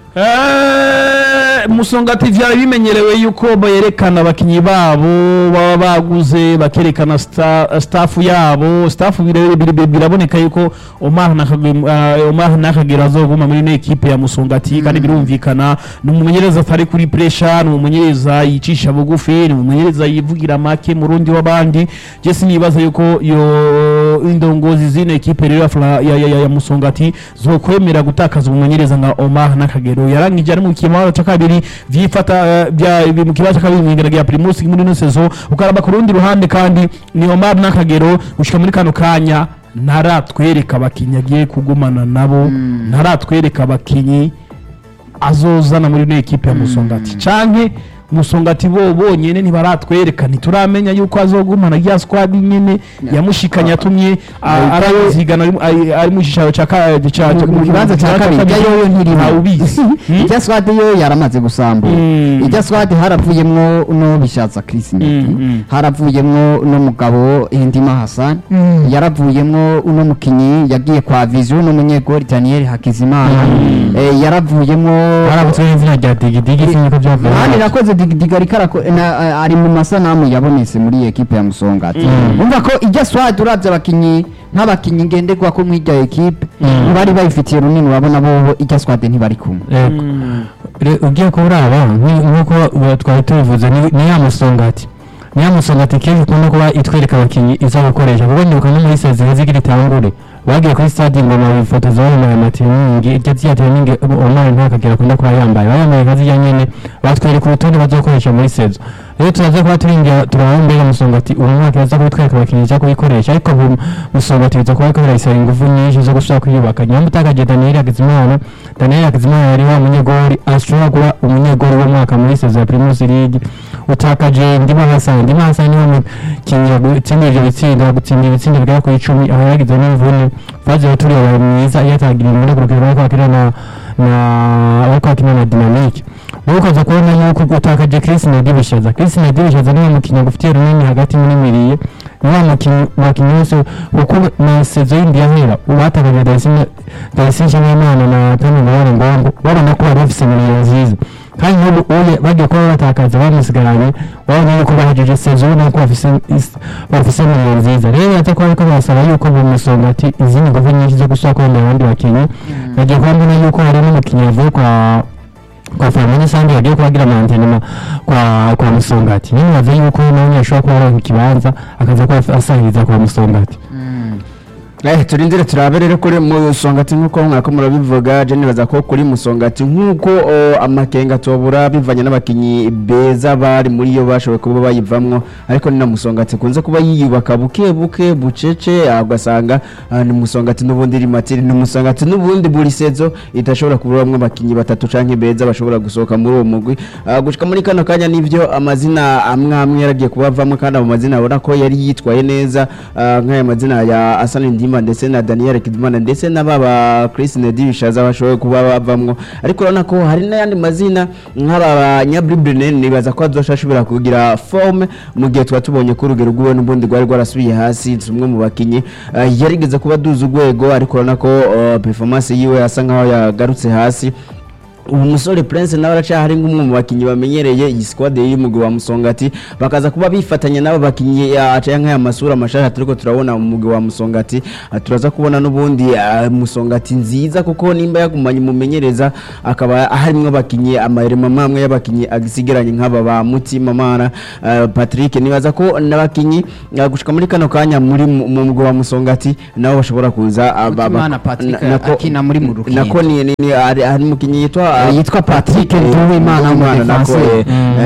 S1: Eh, musongati vyari bimenyerewe yuko berekana abakinyi babo baba baguze bakerekana sta- staff yabo staff bire- bire- bire- biraboneka yuko Omar Nakage- eh, Omar Nakagera azoguma muri ino ekipe ya musongati kandi birumvikana ni umumenyereza atari kuri pressure ni umumenyereza yicisha bugufi ni umumenyereza yivugira make mu rundi w'abandi je sinibaza yuko yo indongozi zino ekipe rero ya, Fla- ya, ya, ya, ya musongati zokwemera gutakaza umumenyereza nka Omar Nakagero yarangije ari mu kibanza cya kabiri vyifata eh, bya mu kibanza cya kabiri mu ingaragiya Primus muri ino saison ukaraba ku rundi ruhande kandi ni Omar Nakagero gushika muri kano kanya ntaratwereka abakinyi agiye kugumana nabo ntaratwereka abakinyi azozana muri ino ekipe ya musongati canke musongati bo bonyene ntibaratwereka ntituramenya yuko azogumana rya squad nyene yamushikanye atumye a- arazigana ari- ari- ari mu gisharo ca ka- ca- ca-
S2: mu kibanza cya kabiri ijya yoyo ntirimo
S1: ntawubizi
S2: ijya swade yo yaramaze gusambura
S1: Mm.
S2: ijya swade haravuyemwo no bishatsa Chris Ndeti
S1: Mm, mm.
S2: haravuyemwo uno mugabo Hindima Hassan yaravuyemwo uno mukinyi yagiye kwa Vision n'umunyegori Daniel Hakizimana Eh, yaravuyemwo
S4: barabutswe n'izina rya digidigi siniko byavuye
S2: Mani nakoze digidiga ariko arako- na- eh, ari mu masanamu yabonetse muri iyi ekipe ya Musongati umva ko ijya swade uravye abakinyi nk'abakinyi ngenderwa ko mw'irya ekipe bari bayifitiye runini urabona bo ijya swade ntibari kumwe
S4: Yego. Re- ugiye kuraba nk- nk'uko ubu twari tubivuze ni ni ya musongati ni ya musongati kenshi ukunda kuba itwereka abakinnyi iza gukoresha kuko ndibuka no muri sezire zigira itangure bagiye kuri stade ngoma bifotoza bambaye amatiningi iryo zya tiningi umwana ntakagera akunda kuba yambaye bayambaye nka zirya nyene batwereka urutonde bazokoresha muri sezo rero turaza kuba turingira turaba mbega musongati uyu mwaka yaza kubitwereka abakinnyi iza kubikoresha ariko ubu musongati biza kuba ariko birayisaba ingufu nyinshi zo gusubira kwiyubaka nyuma utakaje daniel hakizimana daniel hakizimana yari wa munyegori ashobora kuba umunyegori w'umwaka muri sezo ya primus league utakaje ndima hasani ndima hasani niwe mukinnyi yagutsinda ivyo bitsinda gutsinda ibitsinda bigera kuri icumi aho yagize n'imvune faze yaturi yabaye mwiza iyo atagira imvune ku rugero bariko bakina na na bariko bakina na dynamique wowe ukaza kubona yuko utakaje Chris Nadibishaza Chris Nadibishaza niwe mukinnyi agufitiye runini hagati muri miriye niwe mukinnyi mukinnyi wese kuko na sezo yindi yahera ubatakaje Daisine Daisine Nshimiyimana na Tony Ngorane Ngongo babona ko bari bafise miriye nziza kandi n'ubu uye bagiye kuba batakaza bamusigaranye wabona yuko bahejeje sezo ubona ko bafise is- bafise miriye nziza rero yaza kuba ariko barasaba yuko mu musonga ati izindi nguvu nyinshi zo gusaba kubona abandi bakinnyi bagiye kuba mbona yuko hari n'umukinnyi yavuye kwa kwa Flamini Sandi yagiye kubagira mantenema kwa kwa Musongati nyine bavuze yuko nawe ashobora kuba aronka ikibanza akaza kuba asahiriza kwa Musongati
S3: Eh, turindire turabe rero kuri musongati nk'uko mwako murabivuga je nibaza ko kuri musongati nk'uko o, amakenga tobura bivanye n'abakinyi beza bari muri yo bashoboye kuba bayivamwo ariko ni na musongati kunze kuba yiyubaka buke buke bucece ah, ugasanga ah, ni musongati n'ubundi iri matiri ni musongati n'ubundi buri sezo idashobora kuburamwo abakinyi batatu canke beza bashobora gusohoka muri uwo mugwi Ah, gushika muri kano kanya nivyo amazina amwe amwe yaragiye kubavamwo kandi abo mazina abona ko yari yitwaye neza ah, nk'aya mazina ya Asani Ndima Niyonzima ndetse na Daniel Kidimana ndetse na baba Chris Nedibishaza bashoboye kuba bavamwo ariko urabona ko hari n'ayandi mazina nk'aba Nyabri Brenen nibaza ko azoshobora kugira forme mu gihe tuba tubonye ko urugero rw'iwe n'ubundi rwari rwarasubiye hasi umwe mu bakinyi eh, yarigeze kuba duza urwego ariko urabona ko eh, performance yiwe asa nkaho yagarutse hasi ubu musore prince nawe aracyahari nk'umwe mu bakinnyi bamenyereye iyi squad y'umugwi wa musongati bakaza kuba bifatanya n'abo bakinnyi acaye nk'aya masura mashasha turiko turabona mu mugwi wa musongati Ah, turaza kubona n'ubundi ah, musongati nziza kuko nimba yagumanye umumenyereza akaba harimwo abakinnyi amarema mamwe y'abakinnyi agisigaranye nk'aba ba mutima mara ah, patrick nibaza ko n'abakinnyi ah, gushika muri kano kanya muri mu mu mugwi wa musongati nabo bashobora kuza ah, ba- ba-
S2: Mutimana Patrick
S3: na- nako-
S2: akina muri mu Rukinzo.
S3: nako ni ni- ni- hari hari umukinnyi yitwa
S2: Eh, yitwa Patrick Nduwimana, umudefanse.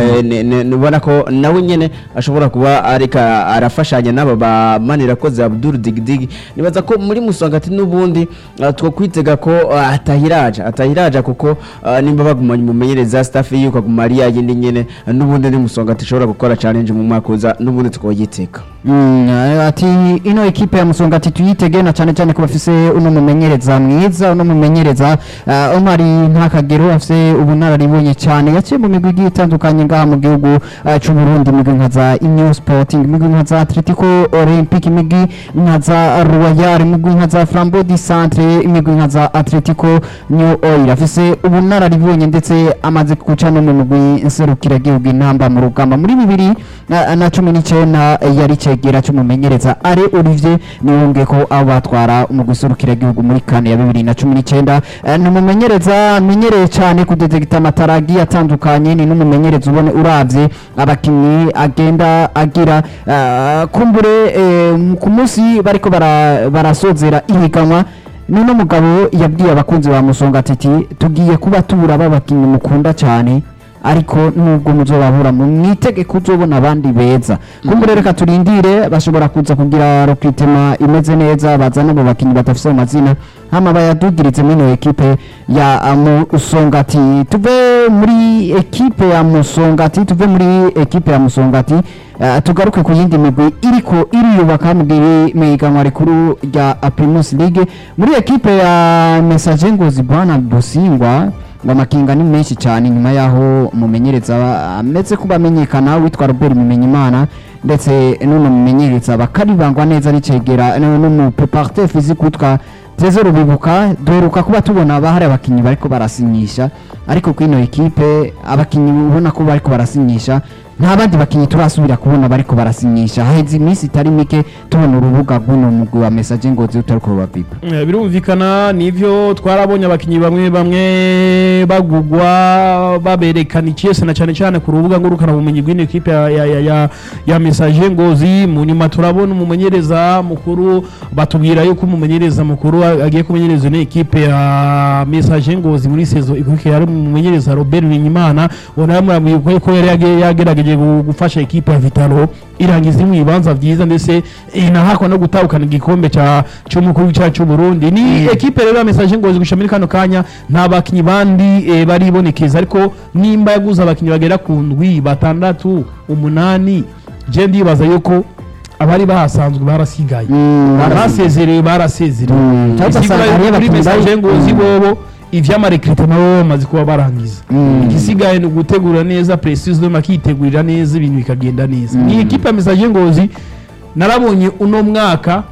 S3: nubona ko nawe nyene ashobora kuba areka arafashanya n'aba bamanira ko za Abdul Digdig nibaza ko muri musongati n'ubundi ah, two kwitega ko ah, atahiraja atahiraja kuko ah, nimba bagumanye umumenyereza staff yuko aguma ari yindi nyene ah, n'ubundi ni musongati ishobora gukora challenge mu mwaka uza n'ubundi tukoyiteka
S2: Mm, eh, ati ino ekipe ya musongati tuyitege na cyane cyane ko bafise uno mumenyereza mwiza uno mumenyereza uh, Omar Ntakagero afise ubunararibonye cyane yaciye mu migwi igiye itandukanye ngaha mu gihugu uh, cy'u Burundi imigwi nka za New Sporting imigwi nka za Atletico Olympique imigwi nka za Royal imigwi nka za Flambeau du Centre imigwi nka za Atletico New Oil afise ubunararibonye ndetse amaze guca no mu migwi nserukira gihugu intamba mu rugamba muri bibiri na, na cumi n'icyenda yari cegera cy'umumenyereza are Olivier niwumve ko abo batwara umugwi userukira gihugu muri kane ya bibiri na cumi n'icyenda Eh, ni umumenyereza amenyereye cyane kudedegita amataragi atandukanye ni n'umumenyereza ubone uravye abakinnyi agenda agira eh, kumbure eh, ku munsi bariko bara- barasozera ihiganwa nuno mugabo yabwiye abakunzi ba musonga ati tugiye kuba tubura babakinnyi mukunda cyane ariko nubwo muzobabura mu mwitegeko uzobona abandi beza kumbure reka turindire bashobora kuza kugira recruitment imeze neza bazana abo bakinnyi badafise amazina hama bayadugirize muri ino ekipe ya uh, musongati tuve muri ekipe ya musongati tuve muri ekipe ya musongati uh, tugaruke ku yindi migwi iriko iriyubaka mu gihe mu ihiganwa rikuru rya Primus League muri ekipe ya Message Ngozi Bwana Dusingwa ngo amakinga ni menshi cyane nyuma yaho umumenyereza ameze kuba amenyekana witwa Robert Mumenyimana ndetse n'uno mumenyereza bakaribangwa neza n'icegera n'umupreparateur physique witwa Trezor Rubibuka duheruka kuba tubona bahari abakinnyi bariko barasinyisha ariko kuri ino ekipe abakinnyi ubona ko bariko barasinyisha nta bandi bakinnyi turasubira kubona bariko barasinyisha haheze iminsi itari mike tubona urubuga rw'uno mugwi wa message ngozi utariko rubapipa
S1: Eh, birumvikana nivyo twarabonye abakinyi bamwe bamwe bagugwa baberekana ikiyese na cyane cyane ku rubuga ngurukana bumenyi bw'ino ekipe ya, ya, ya, ya, ya message ngozi mu nyuma turabona umumenyereza mukuru batubwira yuko umumenyereza mukuru a- agiye kumenyereza ino ekipe ya message ngozi muri sezo ikurikira ari umumenyereza Robert Bimenyimana ubona yamuramwiye ko yari yage- yagerageje gu- gufasha ekipe ya Vitalo irangiza mu bibanza byiza ndetse inahakwa no gutahukana igikombe cya cy'umukuru w'icacu cy'u Burundi ni ekipe rero ya message ngozi gusha muri kano kanya nta bakinyi bandi eh, baribonekeza ariko nimba yaguze abakinyi bagera ku ndwi batandatu umunani je ndibaza yuko abari bahasanzwe barasigaye barasezerewe barasezerewe
S2: Mm. Cyangwa
S1: Isigura
S2: ugasanga
S1: yuko
S2: hariyo
S1: kuri
S2: abakinyi
S1: message
S2: bari-
S1: ngozi
S2: Mm.
S1: bobo ivy'amarekrite nabo bamaze kuba barangiza
S2: Mm.
S1: igisigaye ni ugutegura neza precision makitegurira neza ibintu bikagenda neza ni ekipe ya message ngozi narabonye uno mwaka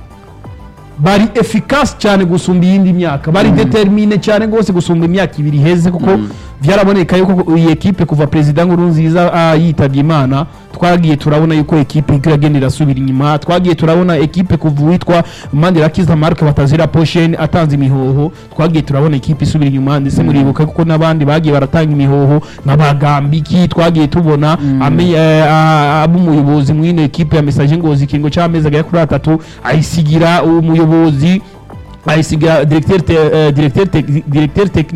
S1: bari efficace cyane gusumba iyindi myaka bari determine cyane rwose gusumba imyaka ibiri iheze kuko byaraboneka yuko iyi ekipe kuva perezida nkuru nziza ah, yitabye imana twagiye turabona yuko ekipe iriko iragenda irasubira inyuma twagiye turabona ekipe kuva uwitwa mandirakiza marke batazira posheni atanze imihoho twagiye turabona ekipe isubira inyuma ndetse muribuka kuko n'abandi bagiye baratanga imihoho nk'abagambiki twagiye tubona ame- eh, ah, ab'umuyobozi mw'ino ekipe ya message ngozi ikingo cy'amezi agera kuri atatu ayisigira umuyobozi ayisiga directeur te- eh, directeur tec- directeur technique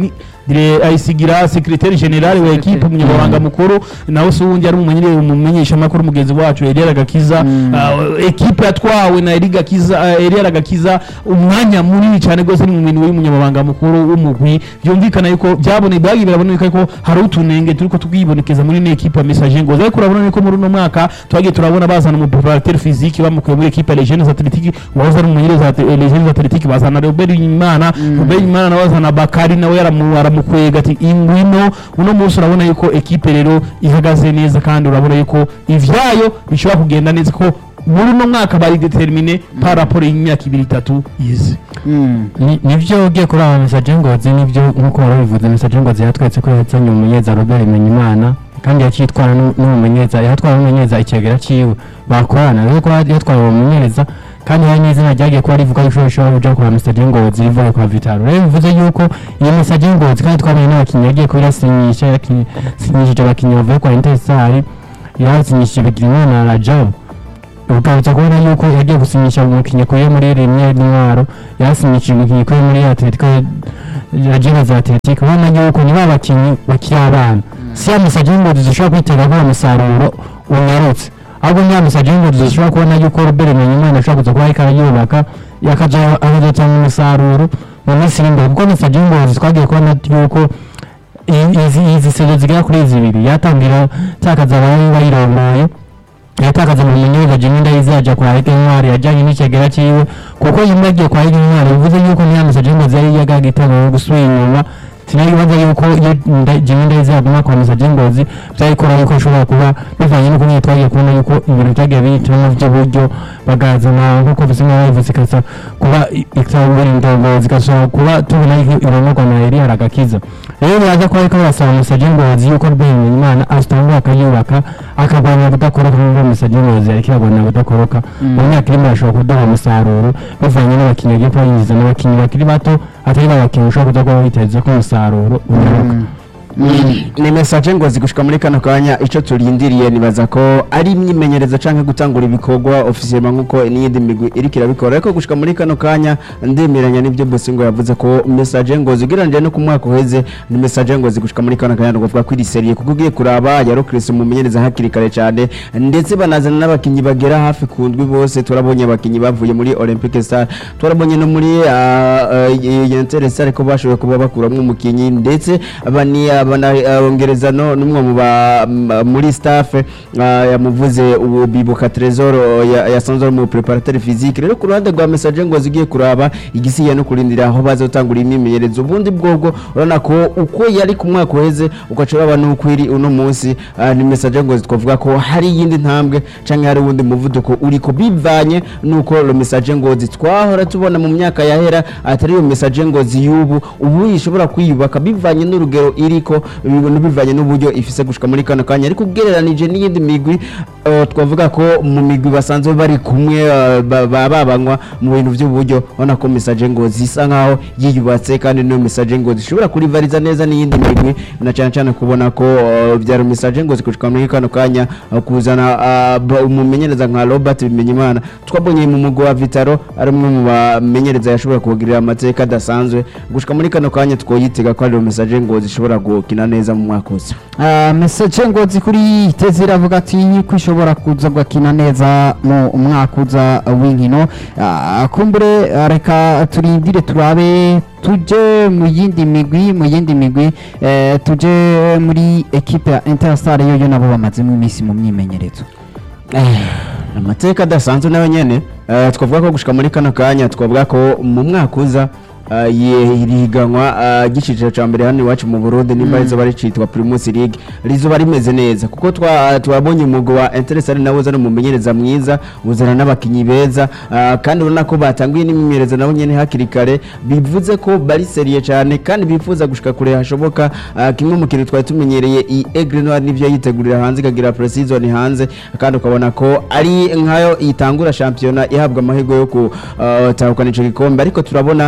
S1: dire ayisigira secrétaire general wa equipe umunyamabanga mukuru nawe se uwundi ari umumenyere umumenyesha makuru mugenzi wacu Eliel Gakiza uh, equipe yatwawe na Eliel Gakiza uh, Eliel Gakiza umwanya munini cyane gose ni mu minwe y'umunyamabanga mukuru w'umugwi byumvikana yuko byabone byagiye biraboneka ko hari utunenge turiko twibonekeza muri ne equipe ya message ngo ariko urabona yuko muri uno mwaka twagiye turabona bazana mu préparateur physique bamukuye muri equipe ya Legends Athletic wahoze ari umumenyereza wa Legends Athletic bazana Robert Imana Robert Imana nawe bazana Bakari nawe yaramu- aramukwega ati ingwino uno munsi urabona yuko equipe rero ihagaze neza kandi urabona yuko ivyayo bishobora kugenda neza ko muri uno mwaka bari determine par rapport y'imyaka ibiri itatu yize
S2: Mm.
S4: Ni- nivyo ugiye kuri aba mesaje ngozi nivyo nkuko warabivuze mesaje ngozi yatweretse ko yazanye umumenyeza Robert Bimenyimana kandi yakitwara nu- n'umumenyeza yatwara n'umumenyeza ikegera ciwe bakorana rero ko yatwara uwo mumenyereza kandi hari n'izina ryagiye kuba rivuga yuko rishobora kuja kwa mesaje ngozi rivuye kwa Vitaro rero bivuze yuko iyi mesaje ngozi kandi twamenye n'abakinnyi yagiye kuba irasinyisha yasinyishije abakinnyi bavuye kwa Interstar yarasinyishije Bigirimana na Rajab ukabutsa kubona yuko yagiye gusinyisha umukinnyi kuye muri rimwe n'intwaro yasinyishije umukinnyi kuye muri atletico agena za atletico ubona yuko ni ba bakinnyi bakiri abana si ya mesaje ngo dushobora kwitega ko umusaruro unyarutse ahubwo ni ya mesaje ngo dushobora kubona yuko robert menyimana ashobora kuza kuba ariko arayubaka yakaja akazatanga umusaruro mu minsi iri imbere kuko mesaje ngo twagiye kubona yuko i- izi izi sezo zigera kuri zibiri yatangira takaza abari bayirongoye yatakaza mu munyurwa jimwe ndayizaja kwa Ege Ntwari yajyanye n'ikigera cyiwe kuko yimwe agiye kwa Ege Ntwari bivuze yuko niya mesaje ngo zari yagaga itanga gusubira inyuma sinayibaza yuko iyo nda- jimwe ndayizaguma kwa mesaje ngozi byayikora yuko ashobora kuba bivanye n'uko nyine twagiye kubona yuko ibintu byagiye bihitamo by'uburyo bagazana nk'uko bisa nk'aho bivuze ikasa kuba ikabura indongozi igashobora kuba tubona yuko ironorwa na Eliya Ragakiza rero biraza kuba ariko barasaba mesaje ngozi yuko rwenya imana asitangura akayubaka akagabanya kudakoroka nk'uko mesaje ngozi ariko iragabanya kudakoroka mu myaka irimo arashobora kuduha umusaruro bivanye n'abakinnyi bagiye kuba yinjiza n'abakinnyi bakiri bato atari abakinnyi ushobora kuza kuba witeze ko umusaruro unyaruka
S3: ni mesaje ngo zigushika muri kano kanya icyo turindiriye nibaza ko ari imyimenyerezo cyangwa gutangura ibikorwa ofisiyema nk'uko n'iyindi migwi iriko irabikora ariko gushika muri kano kanya ndemeranya n'ibyo bose ngo yavuze ko mesaje ngo zigereranyije no ku mwaka uheze ni mesaje ngo zigushika muri kano kanya nukuvuga ko iri seriye kuko ugiye kuraba yarokirisi umumenyereza hakiri kare cyane ndetse banazana n'abakinnyi bagera hafi ku ndwi bose turabonye abakinnyi bavuye muri olympique star turabonye no muri yentere star ko bashoboye kuba bakuramo umukinnyi ndetse bani banongereza no n'umwe mu ba m- muri staff ah, yamuvuze ubu bibuka Trezor ya- yasanzwe ari mu preparateur physique rero ku ruhande rwa message ngo zigiye kuraba igisiye no kurindira aho bazotangura imyimenyerezo ubundi bwobwo urabona ko uko yari ku mwaka uheze ugaca uraba nuko iri uno munsi ah, ni message ngo twavuga ko hari iyindi ntambwe canke hari uwundi muvuduko uriko bivanye nuko lo message ngo twahora tubona mu myaka yahera atari iyo message ngo ziyubu ubu ishobora kwiyubaka bivanye n'urugero iriko bibona bivanye n'uburyo ifise gushika muri kano kanya ariko ugereranije n'iyindi migwi eh, twavuga ko mu migwi basanzwe bari kumwe eh, ba- ba- babanywa mu bintu by'uburyo ubona ko message ngo zisa nkaho yiyubatse kandi niyo message ngo zishobora kurivariza neza n'iyindi migwi na cyane cyane kubona ko eh, byari message ngo zikushika muri kano kanya eh, kuzana ah, ba- umumenyereza nka Robert Bimenyimana twabonye mu mugwi wa Vitaro ari umwe mu bamenyereza yashobora kubagirira amateka adasanzwe gushika muri kano kanya twoyitega ko ari message ngo zishobora gukina neza mu mwaka uza
S2: Ah, message ngozi kuri iteze iravuga ati ko ishobora kuza gukina neza mu mwaka uza w'inkino Ah, kumbure ah, reka turindire turabe tuje mu yindi migwi mu yindi migwi eh, tuje muri ekipe ya Interstar yo nabo bamazemo iminsi mu myimenyerezo
S3: amateka adasanzwe nayo nyene eh, twavuga ko gushika muri kano kanya twavuga ko mu mwaka uza eh, ye- iri higanwa eh, ry'iciciro ca mbere hano iwacu mu Burundi nimba rizoba ricitwa Primus League rizoba rimeze neza kuko twa- twabonye umugwi wa Interstar nawe uzana umumenyereza mwiza uzana n'abakinyi beza eh, kandi urabona ko batanguye n'imyimenyerezo nabo nyene hakiri kare bivuze ko bari seriye cyane kandi bifuza gushika kure hashoboka eh, kimwe mu kintu twari tumenyereye i Aigle Noir nivyo yitegurira hanze ikagira pre-season hanze kandi ukabona ko ari nkayo itangura shampiyona ihabwa amahirwe yo gutahukana ico gikombe ariko turabona imigwi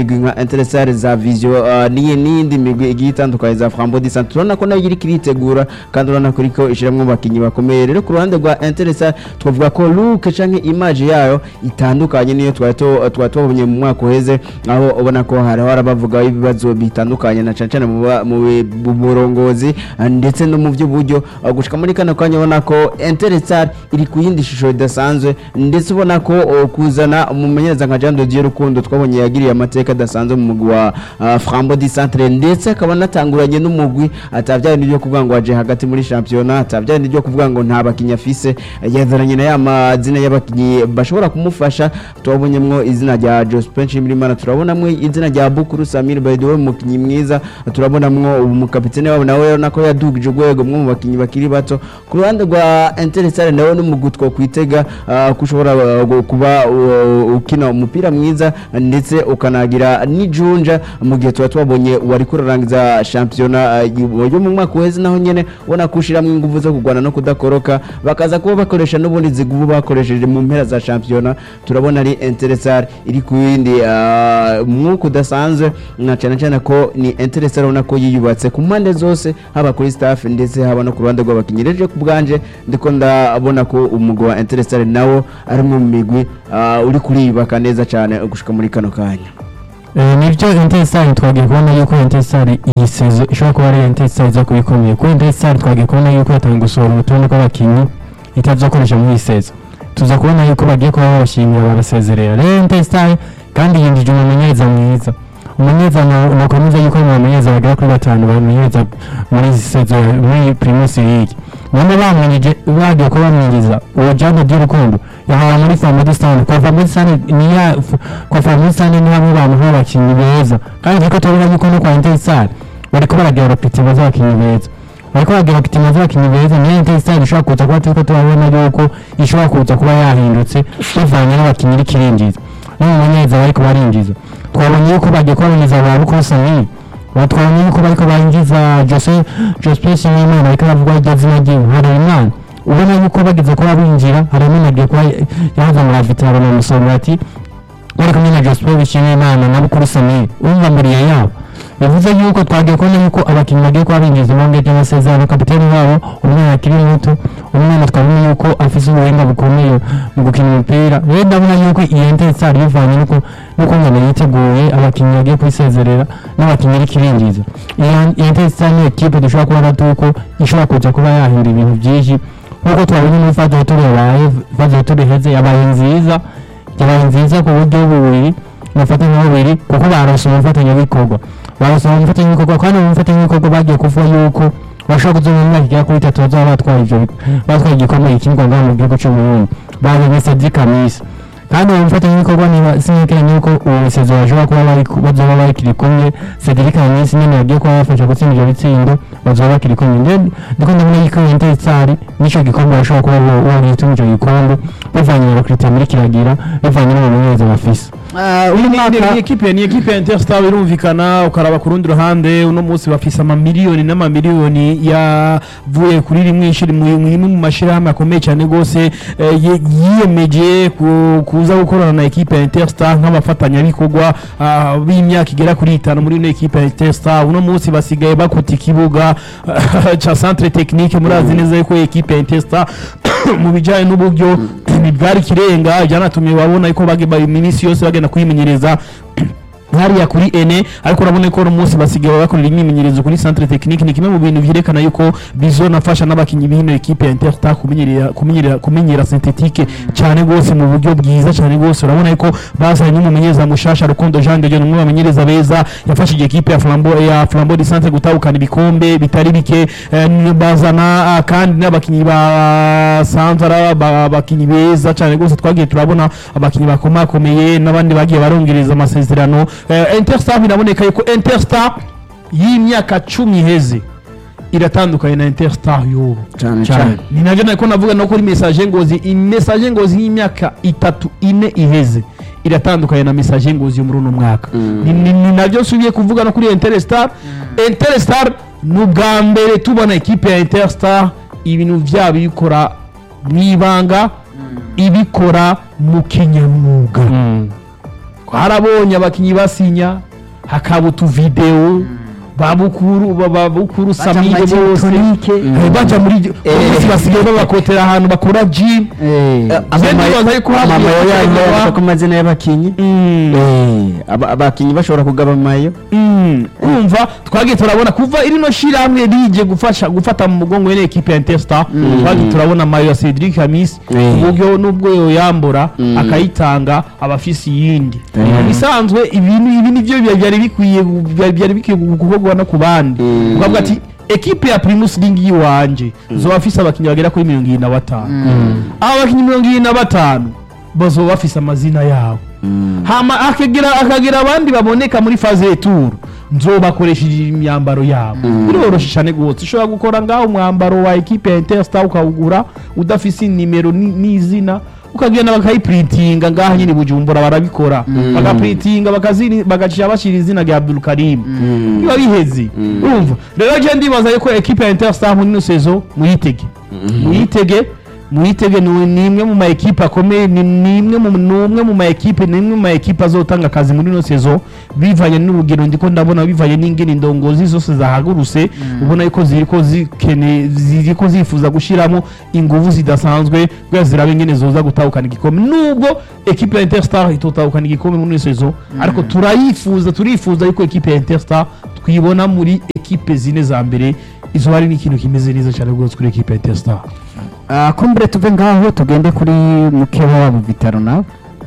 S3: migwi nka Interstar za Vision uh, niyi n'iyindi migwi igiye itandukanye za Flambeau du Centre turabona ko nayo iri kiritegura kandi urabona ko iriko ishiramwo abakinyi bakomeye rero ku ruhande rwa Interstar twavuga ko look canke image yayo itandukanye niyo twari tu- twari tubonye mu mwaka uheze aho ubona ko hariho harabavuga ibibazo bitandukanye na cane cane mu ba- mu bi- mu burongozi uh, ndetse no mu by'uburyo uh, gushika muri kano kanya ubona ko Interstar iri ku yindi shusho idasanzwe ndetse ubona ko uh, kuzana umumenyereza nka Jean de Dieu Rukundo twabonye yagiriye amateka adasanzwe mu mugwi wa uh, Flambeau du Centre ndetse akaba anatanguranye n'umugwi atavyari n'ibyo kuvuga ngo aje hagati muri championnat atavyari n'ibyo kuvuga ngo nta bakinnyi afise yazaranye na ya mazina y'abakinnyi bashobora kumufasha turabonyemwo izina rya Jospin Nshimirimana turabonamwo izina rya Bukuru Samir Baidowe umukinnyi mwiza turabonamwo umukapitene wabo nawe urabona ko yadugije urwego mwe mu bakinnyi bakiri bato ku ruhande rwa Interstar nawe n'umugwi two kwitega uh, ko ushobora uh, kuba uh, ukina umupira mwiza ndetse ukanagira n'ijunja mu gihe tuba twabonye wari kurarangiza shampiyona uh, yo mu mwaka uheze naho nyene ubona ko ushiramwo ingufu zo kurwana no kudakoroka bakaza kuba bakoresha n'ubundi zigubu bakoresheje mu mpera za shampiyona turabona ari Interstar iri ku yindi uh, mwuka udasanzwe na cyane cyane ko ni Interstar ubona ko yiyubatse ku mpande zose haba kuri staff ndetse haba no ku ruhande rw'abakinnyi rero ku bwanje ndiko ndabona ko umugwi wa Interstar nawo ari umwe mu migwi uh, uri kuriyubaka neza cyane gushika muri kano kanya
S4: Eh, nibyo intesari twagiye kubona yuko intesari iyi sezo ishobora kuba ari intesari iza kuba ikomeye kuri intesari twagiye kubona yuko yatanga gusohora urutonde rw'abakinnyi itazakoresha muri iyi sezo tuza kubona yuko bagiye kuba babashimira barasezerera rero intesari kandi yinjije umumenyereza mwiza umumenyereza na- nakomeza yuko mu bamenyereza bagera kuri batanu bamenyereza muri iyi sezo ya- muri primus league none bamwinjije bagiye kuba bamwinjiza uwo jane ry'urukundo yahawe muri famadisitani kwa famadisitani niya kwa famadisitani ni bamwe bantu b'abakinnyi beza kandi ariko turabona yuko no kwa intesari bariko baragira ropitima z'abakinnyi beza bariko baragira ropitima z'abakinnyi beza niyo intesari ishobora kuza kuba turiko turabona yuko ishobora kuza kuba yahindutse bivanye n'abakinnyi iri kirinjiza n'umumenyereza bariko barinjiza twabonye yuko bagiye kubaboneza ba bukuru samiri batwabonye yuko bariko barinjiza jose jospesi n'imana ariko aravuga iryo zina ryiwe harerimana ubona yuko bageze kuba binjira harerimana agiye kuba yaza muri avitaro na musonga ati bari kumwe na joseph bishimiyimana na bukuru samiri urumva mbere yabo bivuze yuko twagiye kubona yuko abakinnyi bagiye kuba binjiza bongeje amasezerano kapiteni wabo umwana akiri muto umwana twabona yuko afise ubuhinga bukomeye mu gukina umupira rero ndabona yuko iyi intensari bivanye nuko nuko ngana yiteguye abakinnyi bagiye kwisezerera n'abakinnyi iri kirinjiza iyi intensari ni ekipe dushobora kubona tuko ishobora kuza kuba yahindura ibintu byinshi nk'uko twabonye muri fade hotel yabaye fade hotel iheze yabaye nziza yabaye nziza ku buryo bubiri umufatanya bubiri kuko barose umufatanyabikorwa barose umufatanyabikorwa kandi mu mufatanyabikorwa bagiye kuvuga yuko bashobora kuzoba mu myaka igera kuri itatu bazaba batwaye ivyo bi- batwaye igikombe gikinirwa ngaha mu gihugu c'uburundi bazanye Cedric Kamisa kandi uwo mufatanyabikorwa niba sinyekeranye yuko uwo musezo bashobora kuba bari bazoba bakiri kumwe Cedric Kamisa nyene yagiye kuba bafasha gutsinda ivyo bitsindo bazoba bakiri kumwe ndende ndiko ndabona yuko iyo intensari n'ico gikombe bashobora kuba bo- bogituma ico gikombe bivanye na bakritia muri kiragira bivanye n'umumenyereza bafise
S2: Ah, uyu
S1: Ni- ni-
S2: mwaka
S1: ni ekipe ni ekipe ya Interstar birumvikana ukaraba ku rundi ruhande uno munsi bafise amamiliyoni n'amamiliyoni yavuye kuri rimwe ishiri mu mu- imwe mu mashirahamwe akomeye cyane gose eh, ye- yiyemeje ku- kuza gukorana na ekipe ya Interstar nk'abafatanyabikorwa ah, b'imyaka igera kuri itanu muri ino ekipe ya Interstar uno munsi basigaye bakuta ikibuga ca centre technique murazi neza yuko ekipe ya Interstar mu bijyanye n'uburyo ntibwari ikirenga byanatumye babona yuko bage bari iminsi yose bagenda kwimenyereza hariya kuri ene ariko urabona ko uno munsi basigaye bakorera imyimenyerezo kuri centre technique ni kimwe mu bintu vyerekana yuko bizonafasha n'abakinyi b'ino ekipe ya Interstar kumenyerera kumenyerera kumenyera synthetique cyane gose mu buryo bwiza cyane gose urabona yuko bazanye n'umumenyereza mushasha Rukundo Jean de Dieu umwe mu bamenyereza beza yafashije ekipe ya Flambeau ya Flambeau du Centre gutahukana ibikombe bitari bike eh, bazana ah, kandi n'abakinyi ba Sanzara ba- abakinyi beza cyane gose twagiye turabona abakinyi bakomakomeye n'abandi bagiye barongereza amasezerano eh, Interstar biraboneka yuko Interstar y'imyaka cumi iheze iratandukanye na Interstar y'ubu
S3: cyane
S1: cyane
S3: cyane
S1: ni nabyo nako navuga no kuri message ngozi message ngozi y'imyaka itatu ine iheze iratandukanye na message ngozi yo muri uno mwaka ni, ni, ni nabyo nsubiye kuvuga no kuri Interstar Interstar ni ubwa mbere tubona ekipe ya Interstar ibintu byabo ibikora mu ibanga ibikora mu kinyamwuga twarabonye abakinyi basinya hakaba utuvidewo babukuru ba- babukuru
S2: Baja
S1: samide
S2: mu
S1: bose
S2: majitonike.
S1: Eh, baja muri bose basigaye babakotera ahantu bakora gym
S2: Eh,
S1: Je ndibaza yuko hagiye
S3: amayo yayo
S1: gutegurwa-
S3: yandika ku mazina y'abakinyi
S1: Mm.
S3: Eh, aba- abakinyi bashobora kugaba amayo
S1: Mm, urumva twagiye turabona kuva irino shirahamwe rije gufasha gufata mu mugongo wene ekipe ya Interstar twagiye turabona mayo ya Cedric Hamis
S3: Mm.
S1: uburyo nubwo yoyambura
S3: Mm.
S1: akayitanga abafisi yindi
S3: Mm.
S1: bisanzwe ibintu ibi nivyo byari- byari bikwiye gu- byari byari bikwiye gukorwa no ku bandi
S3: Mm.
S1: ukavuga ati ekipe ya Primus League yiwanje zoba bafise abakinyi bagera kuri mirongo irindwi na batanu aba bakinyi mirongo irindwi na batanu bazoba bafise amazina yabo hama akagira akagira abandi baboneka muri faze y'etour nzobakoresheje imyambaro yabo biroroshe cyane rwose ushobora gukora ngaho umwambaro wa ekipe ya interstar ukawugura udafise nimero ni- n'izina ukagenda bakayiprintinga ngaho nyine i bujumbura barabikora bagaprintinga bakazini- bagacisha bashyira izina rya abdulkarim biba biheze urumva rero je ndibaza yuko ekipe ya interstar muri ino sezo muyitege muyitege muyitege ni ni imwe mu ma ekipe akomeye ni ni imwe mu ni umwe mu ma ekipe ni imwe mu ma ekipe azotanga akazi muri ino sezo bivanye n'urugero ndiko ndabona bivanye n'ingene indongozi zose zahagurutse ubona yuko ziriko zikene ziriko zifuza gushiramo inguvu zidasanzwe kugira zirabe ingene zoza gutahukana igikombe nubwo ekipe ya Interstar itotahukana igikombe muri ino sezo ariko turayifuza turifuza yuko ekipe ya Interstar twibona muri ekipe zine za mbere izo hari n'ikintu kimeze neza cyane rwose kuri ekipe ya Interstar
S2: Ah, kumbure tuve ngaho tugende kuri mukeba wabo vitaro nawe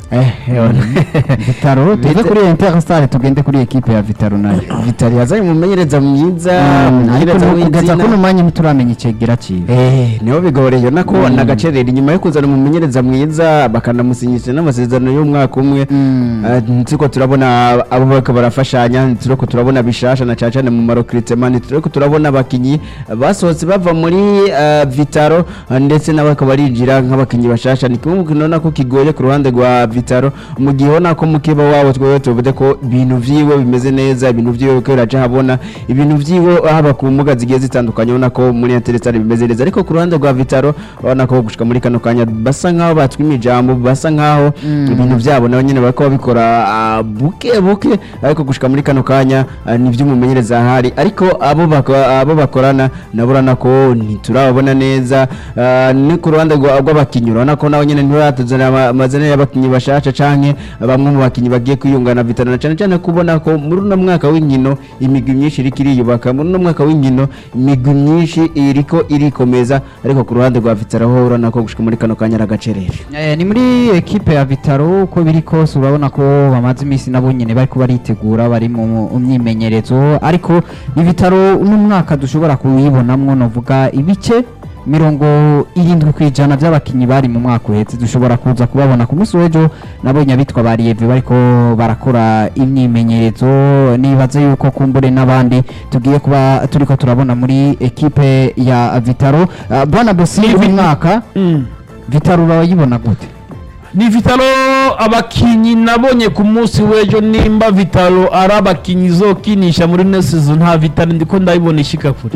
S2: vitaro tuve
S3: Vita-
S2: kuri interstar tugende kuri ekipe ya vitaro nayo
S3: vitali yazanye umumenyereza mwiza
S2: ariko
S3: umumenyereza
S2: kugeza
S3: w'izina
S2: kuno mwanya ntituramenya icegera ciwe
S3: Eh, niho bigoreye nako nagacerera inyuma yo kuzana umumenyereza mwiza bakanamusinyisha n'amasezerano y'umwaka umwe
S2: Mm.
S3: Eh, nturiko turabona abo bariko barafashanya nturiko turabona bishasha na cane cane mu marokritement nturiko turabona abakinyi basohotse bava muri eh, vitaro eh, ndetse n'abariko barinjira nk'abakinyi bashasha ni kimwe mu kintu ubona ko kigoye ku ruhande rwa vitaro mu gihe ubona ko mukeba wabo twebwe tuvuze ko ibintu vyiwe bimeze neza ibintu vyiwe ko biraja habona ibintu vyiwe haba ku mbuga zigiye zitandukanye ubona ko muri interesare bimeze neza ariko ku ruhande rwa vitaro ubona ko gushika muri kano kanya basa nkaho batwima ijambo basa nkaho ibintu vyabo nabo nyene bariko babikora ah, buke buke ariko gushika muri kano kanya ah, ni vy'umumenyereza ahari ariko abo bako- abo bakorana nabo urabona ko ntiturababona neza ah, ni ku ruhande rwa- rw'abakinyi urabona ko nabo nyene ntibaratuzanira ama- amazina y'abakinyi bashasha canke bamwe mu bakinyi bagiye kwiyungana na vitaro na cane cane kubona ko muri uno mwaka w'inkino imigwi myinshi iriko iriyubaka muri uno mwaka w'inkino imigwi myinshi iriko irikomeza ariko ku ruhande rwa vitaro ho urabona ko gushika muri kano kanya ari agacerere
S2: Eh, ni muri ekipe ya vitaro uko biri kose urabona ko bamaze iminsi nabo nyene bariko baritegura bari mu mu myimenyerezo ariko ni vitaro uno mwaka dushobora kuwibonamwo novuga ibice mirongo irindwi ku ijana by'abakinnyi bari mu mwaka uhetse dushobora kuza kubabona ku munsi w'ejo nabonye abitwa ba riyeve bariko barakora imyimenyerezo nibaze yuko kumbure n'abandi tugiye kuba turiko turabona muri ekipe ya vitaro Ah, bwana bosi
S1: Ni
S2: uyu
S1: vi-
S2: mwaka vitaro urayibona gute
S1: ni vitalo abakinyi nabonye ku munsi w'ejo nimba vitalo ari abakinyi izokinisha muri ino sezo nta vitalo ndiko ndabibona ishika kure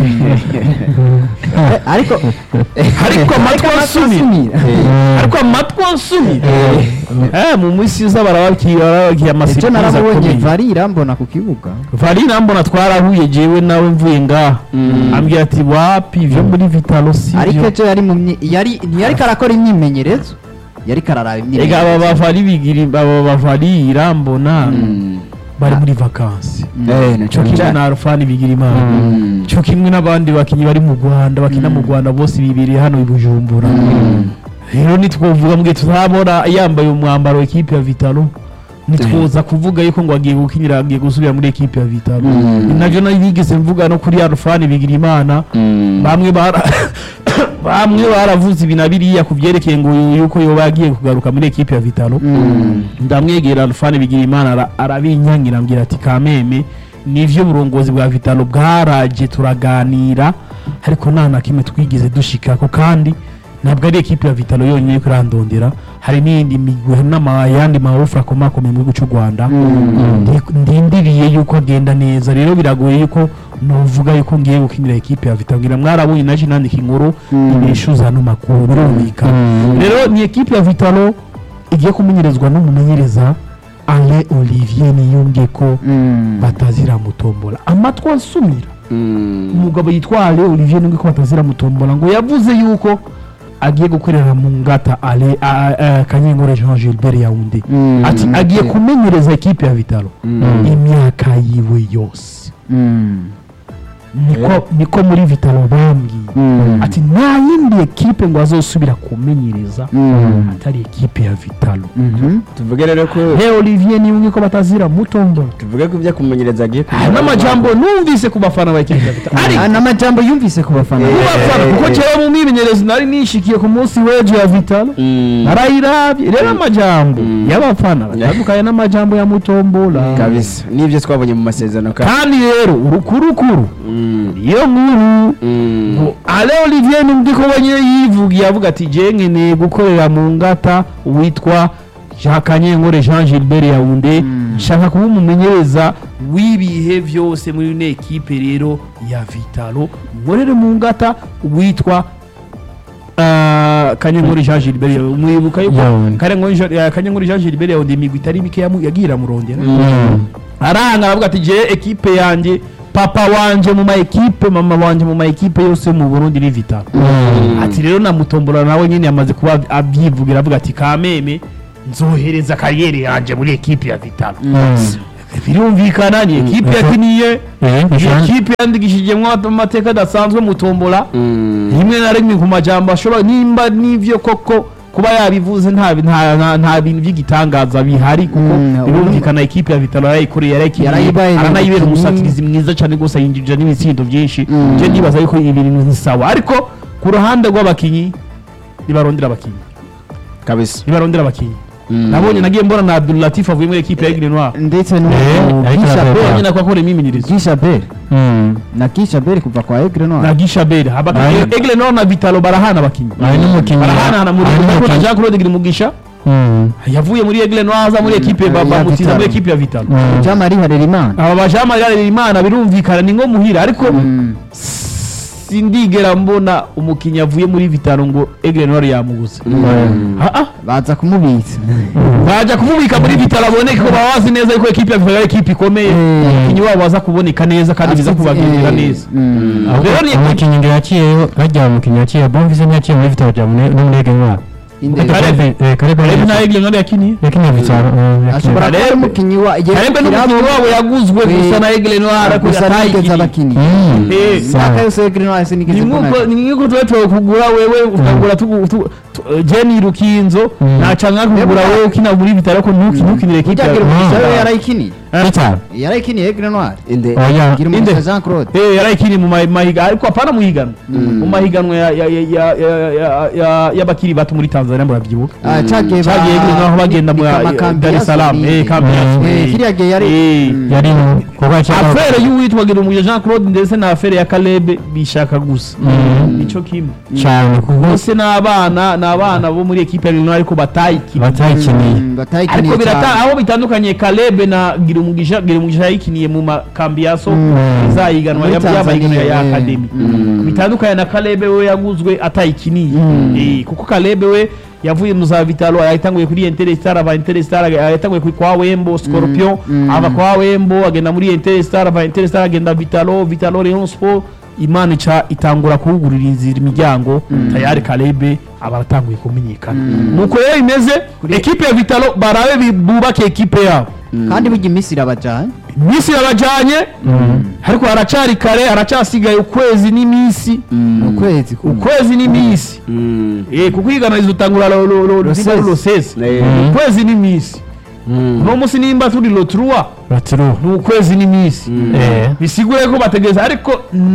S2: Eh, ariko
S1: ariko amatwi ansumira ariko amatwi ansumira eh mu minsi iza barabakiye barabakiye
S2: icyo
S1: amasipiriza
S2: narabonye
S1: akomeye
S2: vari irambona ku kibuga
S1: varina mbona twarahuye jewe nawe mvuye ngaha ambwira ati wapi ivyo muri vitalo si
S2: ariko
S1: byo
S2: ejo yari mu myi- yari ntiyariko arakora imyimenyerezo yariko araraba
S1: ega aba
S2: imyimenyerezo
S1: bavari bigiri aba bavari irambona bari muri vakansi
S3: Eh, na
S1: cyo
S3: cane
S1: kimwe
S3: cane.
S1: na arufani bigira imana
S3: Mm.
S1: cyo kimwe n'abandi bakinnyi bari mu rwanda bakina mu rwanda bose bibereye hano i bujumbura rero nitwovuga mbwe tuzabona yambaye umwambaro w'ikipe ya vitalo nitwoza kuvuga yuko ngo agiye gukinira agiye gusubira muri ekipe ya vitalo
S3: Mm.
S1: ni navyo nari bigeze mvuga no kuri arufani bigira imana
S3: Mm.
S1: bamwe bara bamwe baravuze ibi na biriya ku byerekeye ngo yuko yoba yagiye kugaruka muri ekipe ya vitalo ndamwegera alfani bigira imana ara- arabinyangira ambwira ati kameme nivyo uburongozi bwa vitalo bwaraje turaganira ariko nta na kimwe twigeze dushikako kandi ntabwo ari ekipe ya vitalo yonyine iriko irandondera hari n'iyindi migwi hari n'ayandi maofure akomakomeye mu gihugu cy'u rwanda Ndi- ndindiriye yuko agenda neza rero biragoye yuko novuga yuko ngiye gukinira ekipe ya vitalo ngira mwarabonye naje nandika inkuru ibishuza ano makuru birumvikana rero ni ekipe ya vitalo igiye kumenyerezwa n'umumenyereza ale olivier niyumve ko
S2: Mm.
S1: batazira mutombola amatwi ansumira
S3: Mm.
S1: umugabo yitwa ale olivier niyumve ko batazira mutombola ngo yavuze yuko agiye gukorera mu ngata ale a- a- kanyengore jean gilbert yaunde
S2: Mm.
S1: ati agiye kumenyereza ekipe ya vitalo imyaka yiwe yose
S2: Mm.
S1: niko niko muri vitalo bambwiye
S2: Mm.
S1: ati nta yindi ekipe ngo azosubira kumenyereza
S2: Mm.
S1: atari ekipe ya vitalo
S2: Mhm.
S3: tuvuge rero ko
S1: he olivier niyumve ko batazira mutombola
S3: tuvuge ko ibyo kumenyereza agiye
S1: aya n'amajambo numvise ku bafana ba ekipe ya vitalo
S2: Ah,
S1: ariko
S2: n'amajambo yumvise ku bafana
S3: Eh.
S1: ku bafana kuko kera mu mwimenyerezo nari nishikiye ku munsi w'ejo ya vitalo narayirabye rero amajambo
S3: Mm.
S1: y'abafana batandukanye n'amajambo ya mutombola
S3: kabisa n'ibyo twabonye mu masezerano ka
S1: kandi rero urukurukuru
S3: Mm.
S1: iyo nkuru
S3: Mm.
S1: ngo ale olivier n'undi ko wenyine yivugiye avuga ati je nkeneye gukorera mu ngata witwa jean kanyenkore jean gilbert yaunde nshaka kuba umumenyereza w'ibihe byose muri ino ekipe rero ya vitalo nkorere mu ngata witwa ah, kanyenkore jean gilbert Yaounde. mwibuka yuko
S4: Yaounde.
S1: Kanyenkore Jean- eh, kanyenkore jean gilbert yaunde imigwi itari mike yamu- yagiye iramurondera
S4: Mm.
S1: aranga aravuga ati je ekipe yanjye papa wanje mu ma ekipe mama wanje mu ma ekipe yose mu Burundi ni vitalo
S4: Mm.
S1: ati rero na mutombola nawe nyine yamaze kuba abyivugira avuga ati kameme nzohereza kariyeri yanje muri ekipe ya vitalo
S4: Mm.
S1: birumvikana ni ekipe
S4: Mm.
S1: yakiniye
S4: Eh,
S1: ni
S4: bishobora-
S1: ekipe yandikishijemo amateka adasanzwe mutombola
S3: Mm.
S1: rimwe na rimwe ku majambo ashobora nimba n'ivyo koko kuba yabivuze nta nta- nta- nta bintu by'igitangaza bihari kuko
S2: Mm,
S1: birumvikana ekipe ya vitalo yarayikoreye yarayikiniye
S2: Yarayibaye
S1: aranayibera
S2: umukinnyi.
S1: umusatirizi mwiza cyane rwose yinjije n'ibitsindo byinshi
S2: Mm.
S1: je ndibaza yuko ibi bintu ni sawa ariko ku ruhande rw'abakinyi nibarondera abakinyi
S3: kabisa
S1: nibarondera abakinyi
S3: Mm.
S1: nabonye nagiye mbona na Abdulatif avuye muri ekipe ya Aigle Noir
S2: ndetse
S4: Eh, ariko
S2: n'ugishaberi
S4: aravuga.
S1: bonyine ko akoreye imyimenyerezo
S2: gishaberi
S4: Mm.
S2: na gishaberi kuva kwa egre
S1: na
S2: noir
S1: Gishaberi
S4: Aye.
S1: Aigle Noir na Vitalo barahana abakinyi
S4: Hari n'umukinnyi
S1: barahanahana muri
S4: hari
S1: kuko na
S4: n'umukinnyi-
S1: Jean Claude Girimugisha
S4: Mm.
S1: yavuye muri Aigle Noir aza muri ekipe
S2: ya
S1: bamutiza
S2: Vitalo.
S1: muri ekipe ya Vitalo
S4: Mm.
S2: jean marie harerimana
S1: aba bajama rero imana birumvikana ni nko muhira ariko
S2: Mm.
S1: sindigera mbona umukinnyi avuye muri Vitalo ngo Aigle Noir yamubuze
S3: Mm.
S1: ah ah
S2: baza kumubitsa
S1: bajya kumubika muri Vitalo aboneke ko baba bazi neza yuko ekipe ya Vitalo ari ekipe ikomeye
S2: Mm.
S1: umukinnyi wabo baza kuboneka neza kandi biza
S2: Afite-
S1: kubagirira
S2: eh,
S1: neza
S2: mm.
S4: Ahubwo
S1: Rero ni-
S4: umukinnyi ngo yaciyeyo hajya umukinnyi yaciye bonvise ntiyaciye muri vitaro bya mune- no muri ege ntwara
S2: Indege.
S1: Karebe.
S4: karebe
S1: Karebe na Aigle Noir yakiniye
S4: yakiniye vitaro
S2: ashobora kuba ari
S1: Karebe.
S2: umukinnyi wa
S1: Karebe n'umukinnyi wabo yaguzwe
S2: Eh,
S1: gusa na Aigle Noir ariko
S2: gusa nigeze
S1: yatayikiniye
S2: abakinnyi
S1: Eh,
S2: imyaka yose egre noir sinigeze
S1: ni
S2: mbona
S1: nk'uko ni nk'uko tuba tuba kugura wewe ukagura tugu- tu- tu- Jenny Rukinzo
S4: Mm.
S1: naca nkakugura
S2: Eba.
S1: wewe ukina muri Vitalo ko ntuki ntukinire ekipe
S2: ujya
S1: ya
S2: gira
S4: Mm.
S2: umugisha we
S1: Vitalo.
S2: yarayikiniye
S4: vitaro
S2: yarayikiniye egre noir
S3: inde
S4: oya
S2: gira
S1: Inde.
S2: umugisha jean claude
S1: Eh yarayikiniye mu ma- mahiga ariko apana mu higanwa mu mahiganwa ya- ya- ya- ya- ya- ya- ya- y'abakiri bato muri Tanzania murabyibuka
S2: Ah, cagiye ba-
S1: cyagiye Aigle Noir aho bagenda mu
S2: ni
S1: ya-
S2: Kamakambi
S1: Dar es
S2: ya
S1: Salaam
S2: Sony.
S1: eh Kambiaso
S4: Mm.
S2: Eh, kiriya gihe yari
S1: Eh.
S2: Mm.
S4: yari kuko yaciye
S1: afere y'uwitwa Girumugisha Jean Claude ndetse na afere ya Caleb bishaka gusa
S4: Mm.
S1: nico kimwe
S4: cyane kuko
S1: bose ni abana ni abana bo muri ekipe ya Aigle Noir ariko batayikiniye
S4: batayikiniye
S2: Mm, batayikiniye
S1: ariko birata
S2: cyane
S1: aho bitandukanye Caleb na Girumugisha Girumugisha yayikiniye mu makambi ya so
S4: Mm.
S1: izayiganwa
S2: Muri
S1: ya- y'abahiganwa
S2: Tanzania,
S1: ya
S2: eh.
S1: Academy
S2: Mm.
S1: bitandukanye na Caleb we yaguzwe atayikiniye Eh, kuko Caleb we yavuye mu za Vitalo yatanguye kuri Interstar aba Interstar yatanguye kuri kwa Wembo Scorpion
S2: Mm.
S1: ava kwa Wembo agenda muri Interstar ava Interstar agenda Vitalo Vitalo Rayon Sport Imana ica itangura kuwugurira inzira imiryango tayari Caleb aba aratanguye kumenyekana nuko rero imeze ekipe ya Vitalo barabe bi- bubake ekipe yabo
S2: kandi burya iminsi irabajyanye
S1: iminsi yabajyanye ariko haracari kare haracasigaye ukwezi n'iminsi
S2: ni ukwezi kumwe.
S1: ukwezi n'iminsi
S3: Mm.
S1: Eh, kuko iganiriza utangura lo- lo- lo-
S2: Rosesi.
S1: nimba ari rosesi
S3: Eh.
S1: ukwezi n'iminsi
S3: Mm.
S1: uno munsi nimba turi lotrua
S4: baturu
S1: ni ukwezi n'iminsi
S4: eh
S1: bisigure ko bategereza ariko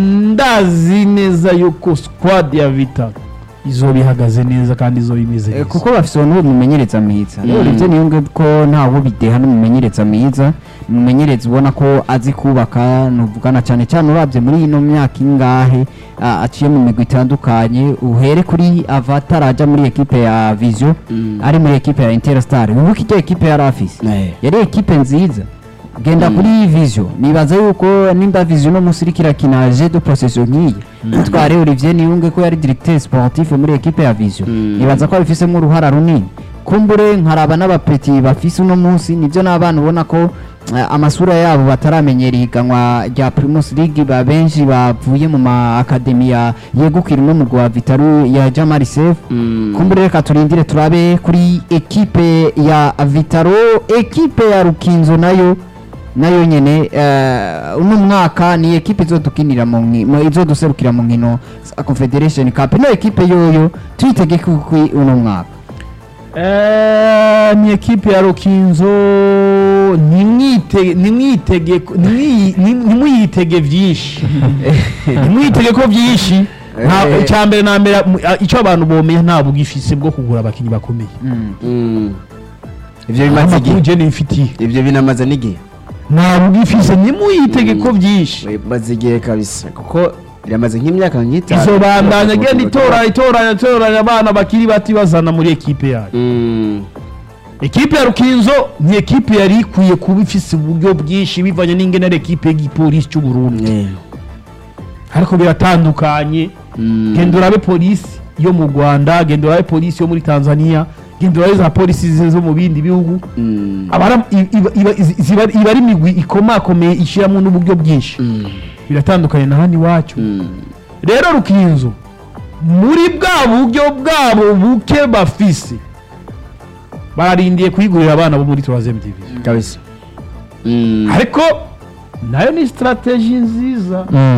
S1: ndazi neza yuko squad ya vitalo izoba ihagaze neza kandi izoba imeze
S2: Eh,
S1: neza
S2: kuko bafise uwo mumenyereza mwiza rero ibyo niyumve ko ntawo bideha n'umumenyereza mwiza umumenyereza ubona ko azi kubaka nuvugana cyane cyane urabye muri ino myaka ingahe ah, aciye mu migwi itandukanye uhere kuri avatar ajya muri ekipe ya vision
S3: Mm.
S2: ari muri ekipe ya interstar wibuke icyo ekipe yari afise
S3: Eh.
S2: yari ekipe nziza genda kuri vision nibaza yuko nimba vision no munsi iriko irakina je de possession nk'iyi tware Olivier Niyunge ko yari directeur sportif muri ekipe ya vision
S3: Mm.
S2: nibaza ko abifisemo uruhara runini kumbure nkaraba n'abapeti bafise uno munsi nibyo n'abana ubona ko eh, amasura yabo bataramenyera ihiganwa rya Primus League ba benshi bavuye mu ma akademiya yegukira no mu rwa Vitaru ya Jamal Sef
S3: Mm.
S2: kumbure reka turindire turabe kuri ekipe ya Vitaro ekipe ya Rukinzo nayo nayo nyene eh, uno mwaka ni ekipe izodukinira mu nki- mu- izoduserukira mu nkino za Confederation Cup no ekipe yoyo tuyitege kuri uno mwaka
S1: Eh, ni ekipe ya Rukinzo ntimwite- ntimwitege ntimwi- ntim- ntimuyitege byinshi ntimwitege ko byinshi nta
S3: Eh.
S1: icya mbere na mbere mu- a- icyo abantu bomenya nta bugifise bwo kugura abakinnyi bakomeye
S3: Mm. ivyo bimaze
S1: amakuru
S3: igihe
S1: je nifitiye
S3: ivyo binamaze n'igihe
S1: nta bugifise ntimuyitege ko byinshi
S3: bimaze igihe kabisa kuko biramaze nk'imyaka nk'itanu
S1: izobandanya genda itora itoranya itoranya abana bakiri bati bazana muri ekipe yayo
S3: Mm.
S1: ekipe ya rukinzo ni ekipe yari ikwiye kuba ifise uburyo bwinshi bivanye n'ingene ari ekipe y'igipolisi cy'u Burundi
S3: Eh.
S1: ariko biratandukanye
S3: Mm.
S1: genda urabe polisi yo mu rwanda genda urabe polisi yo muri tanzania genda urabe za polisi zi- zo mu bindi bihugu
S3: Mm.
S1: Abara- i- iba- iba ziba- iba ari imigwi ikomakomeye ishyiramo n'uburyo bwinshi
S3: Mm.
S1: biratandukanye na hano iwacu
S3: Mm.
S1: rero rukinzo muri bwa buryo bwabo buke bafise bararindiye kuyigurira abana bo muri troisième division
S3: kabisa Mm.
S1: ariko nayo ni strategy nziza
S4: Mm.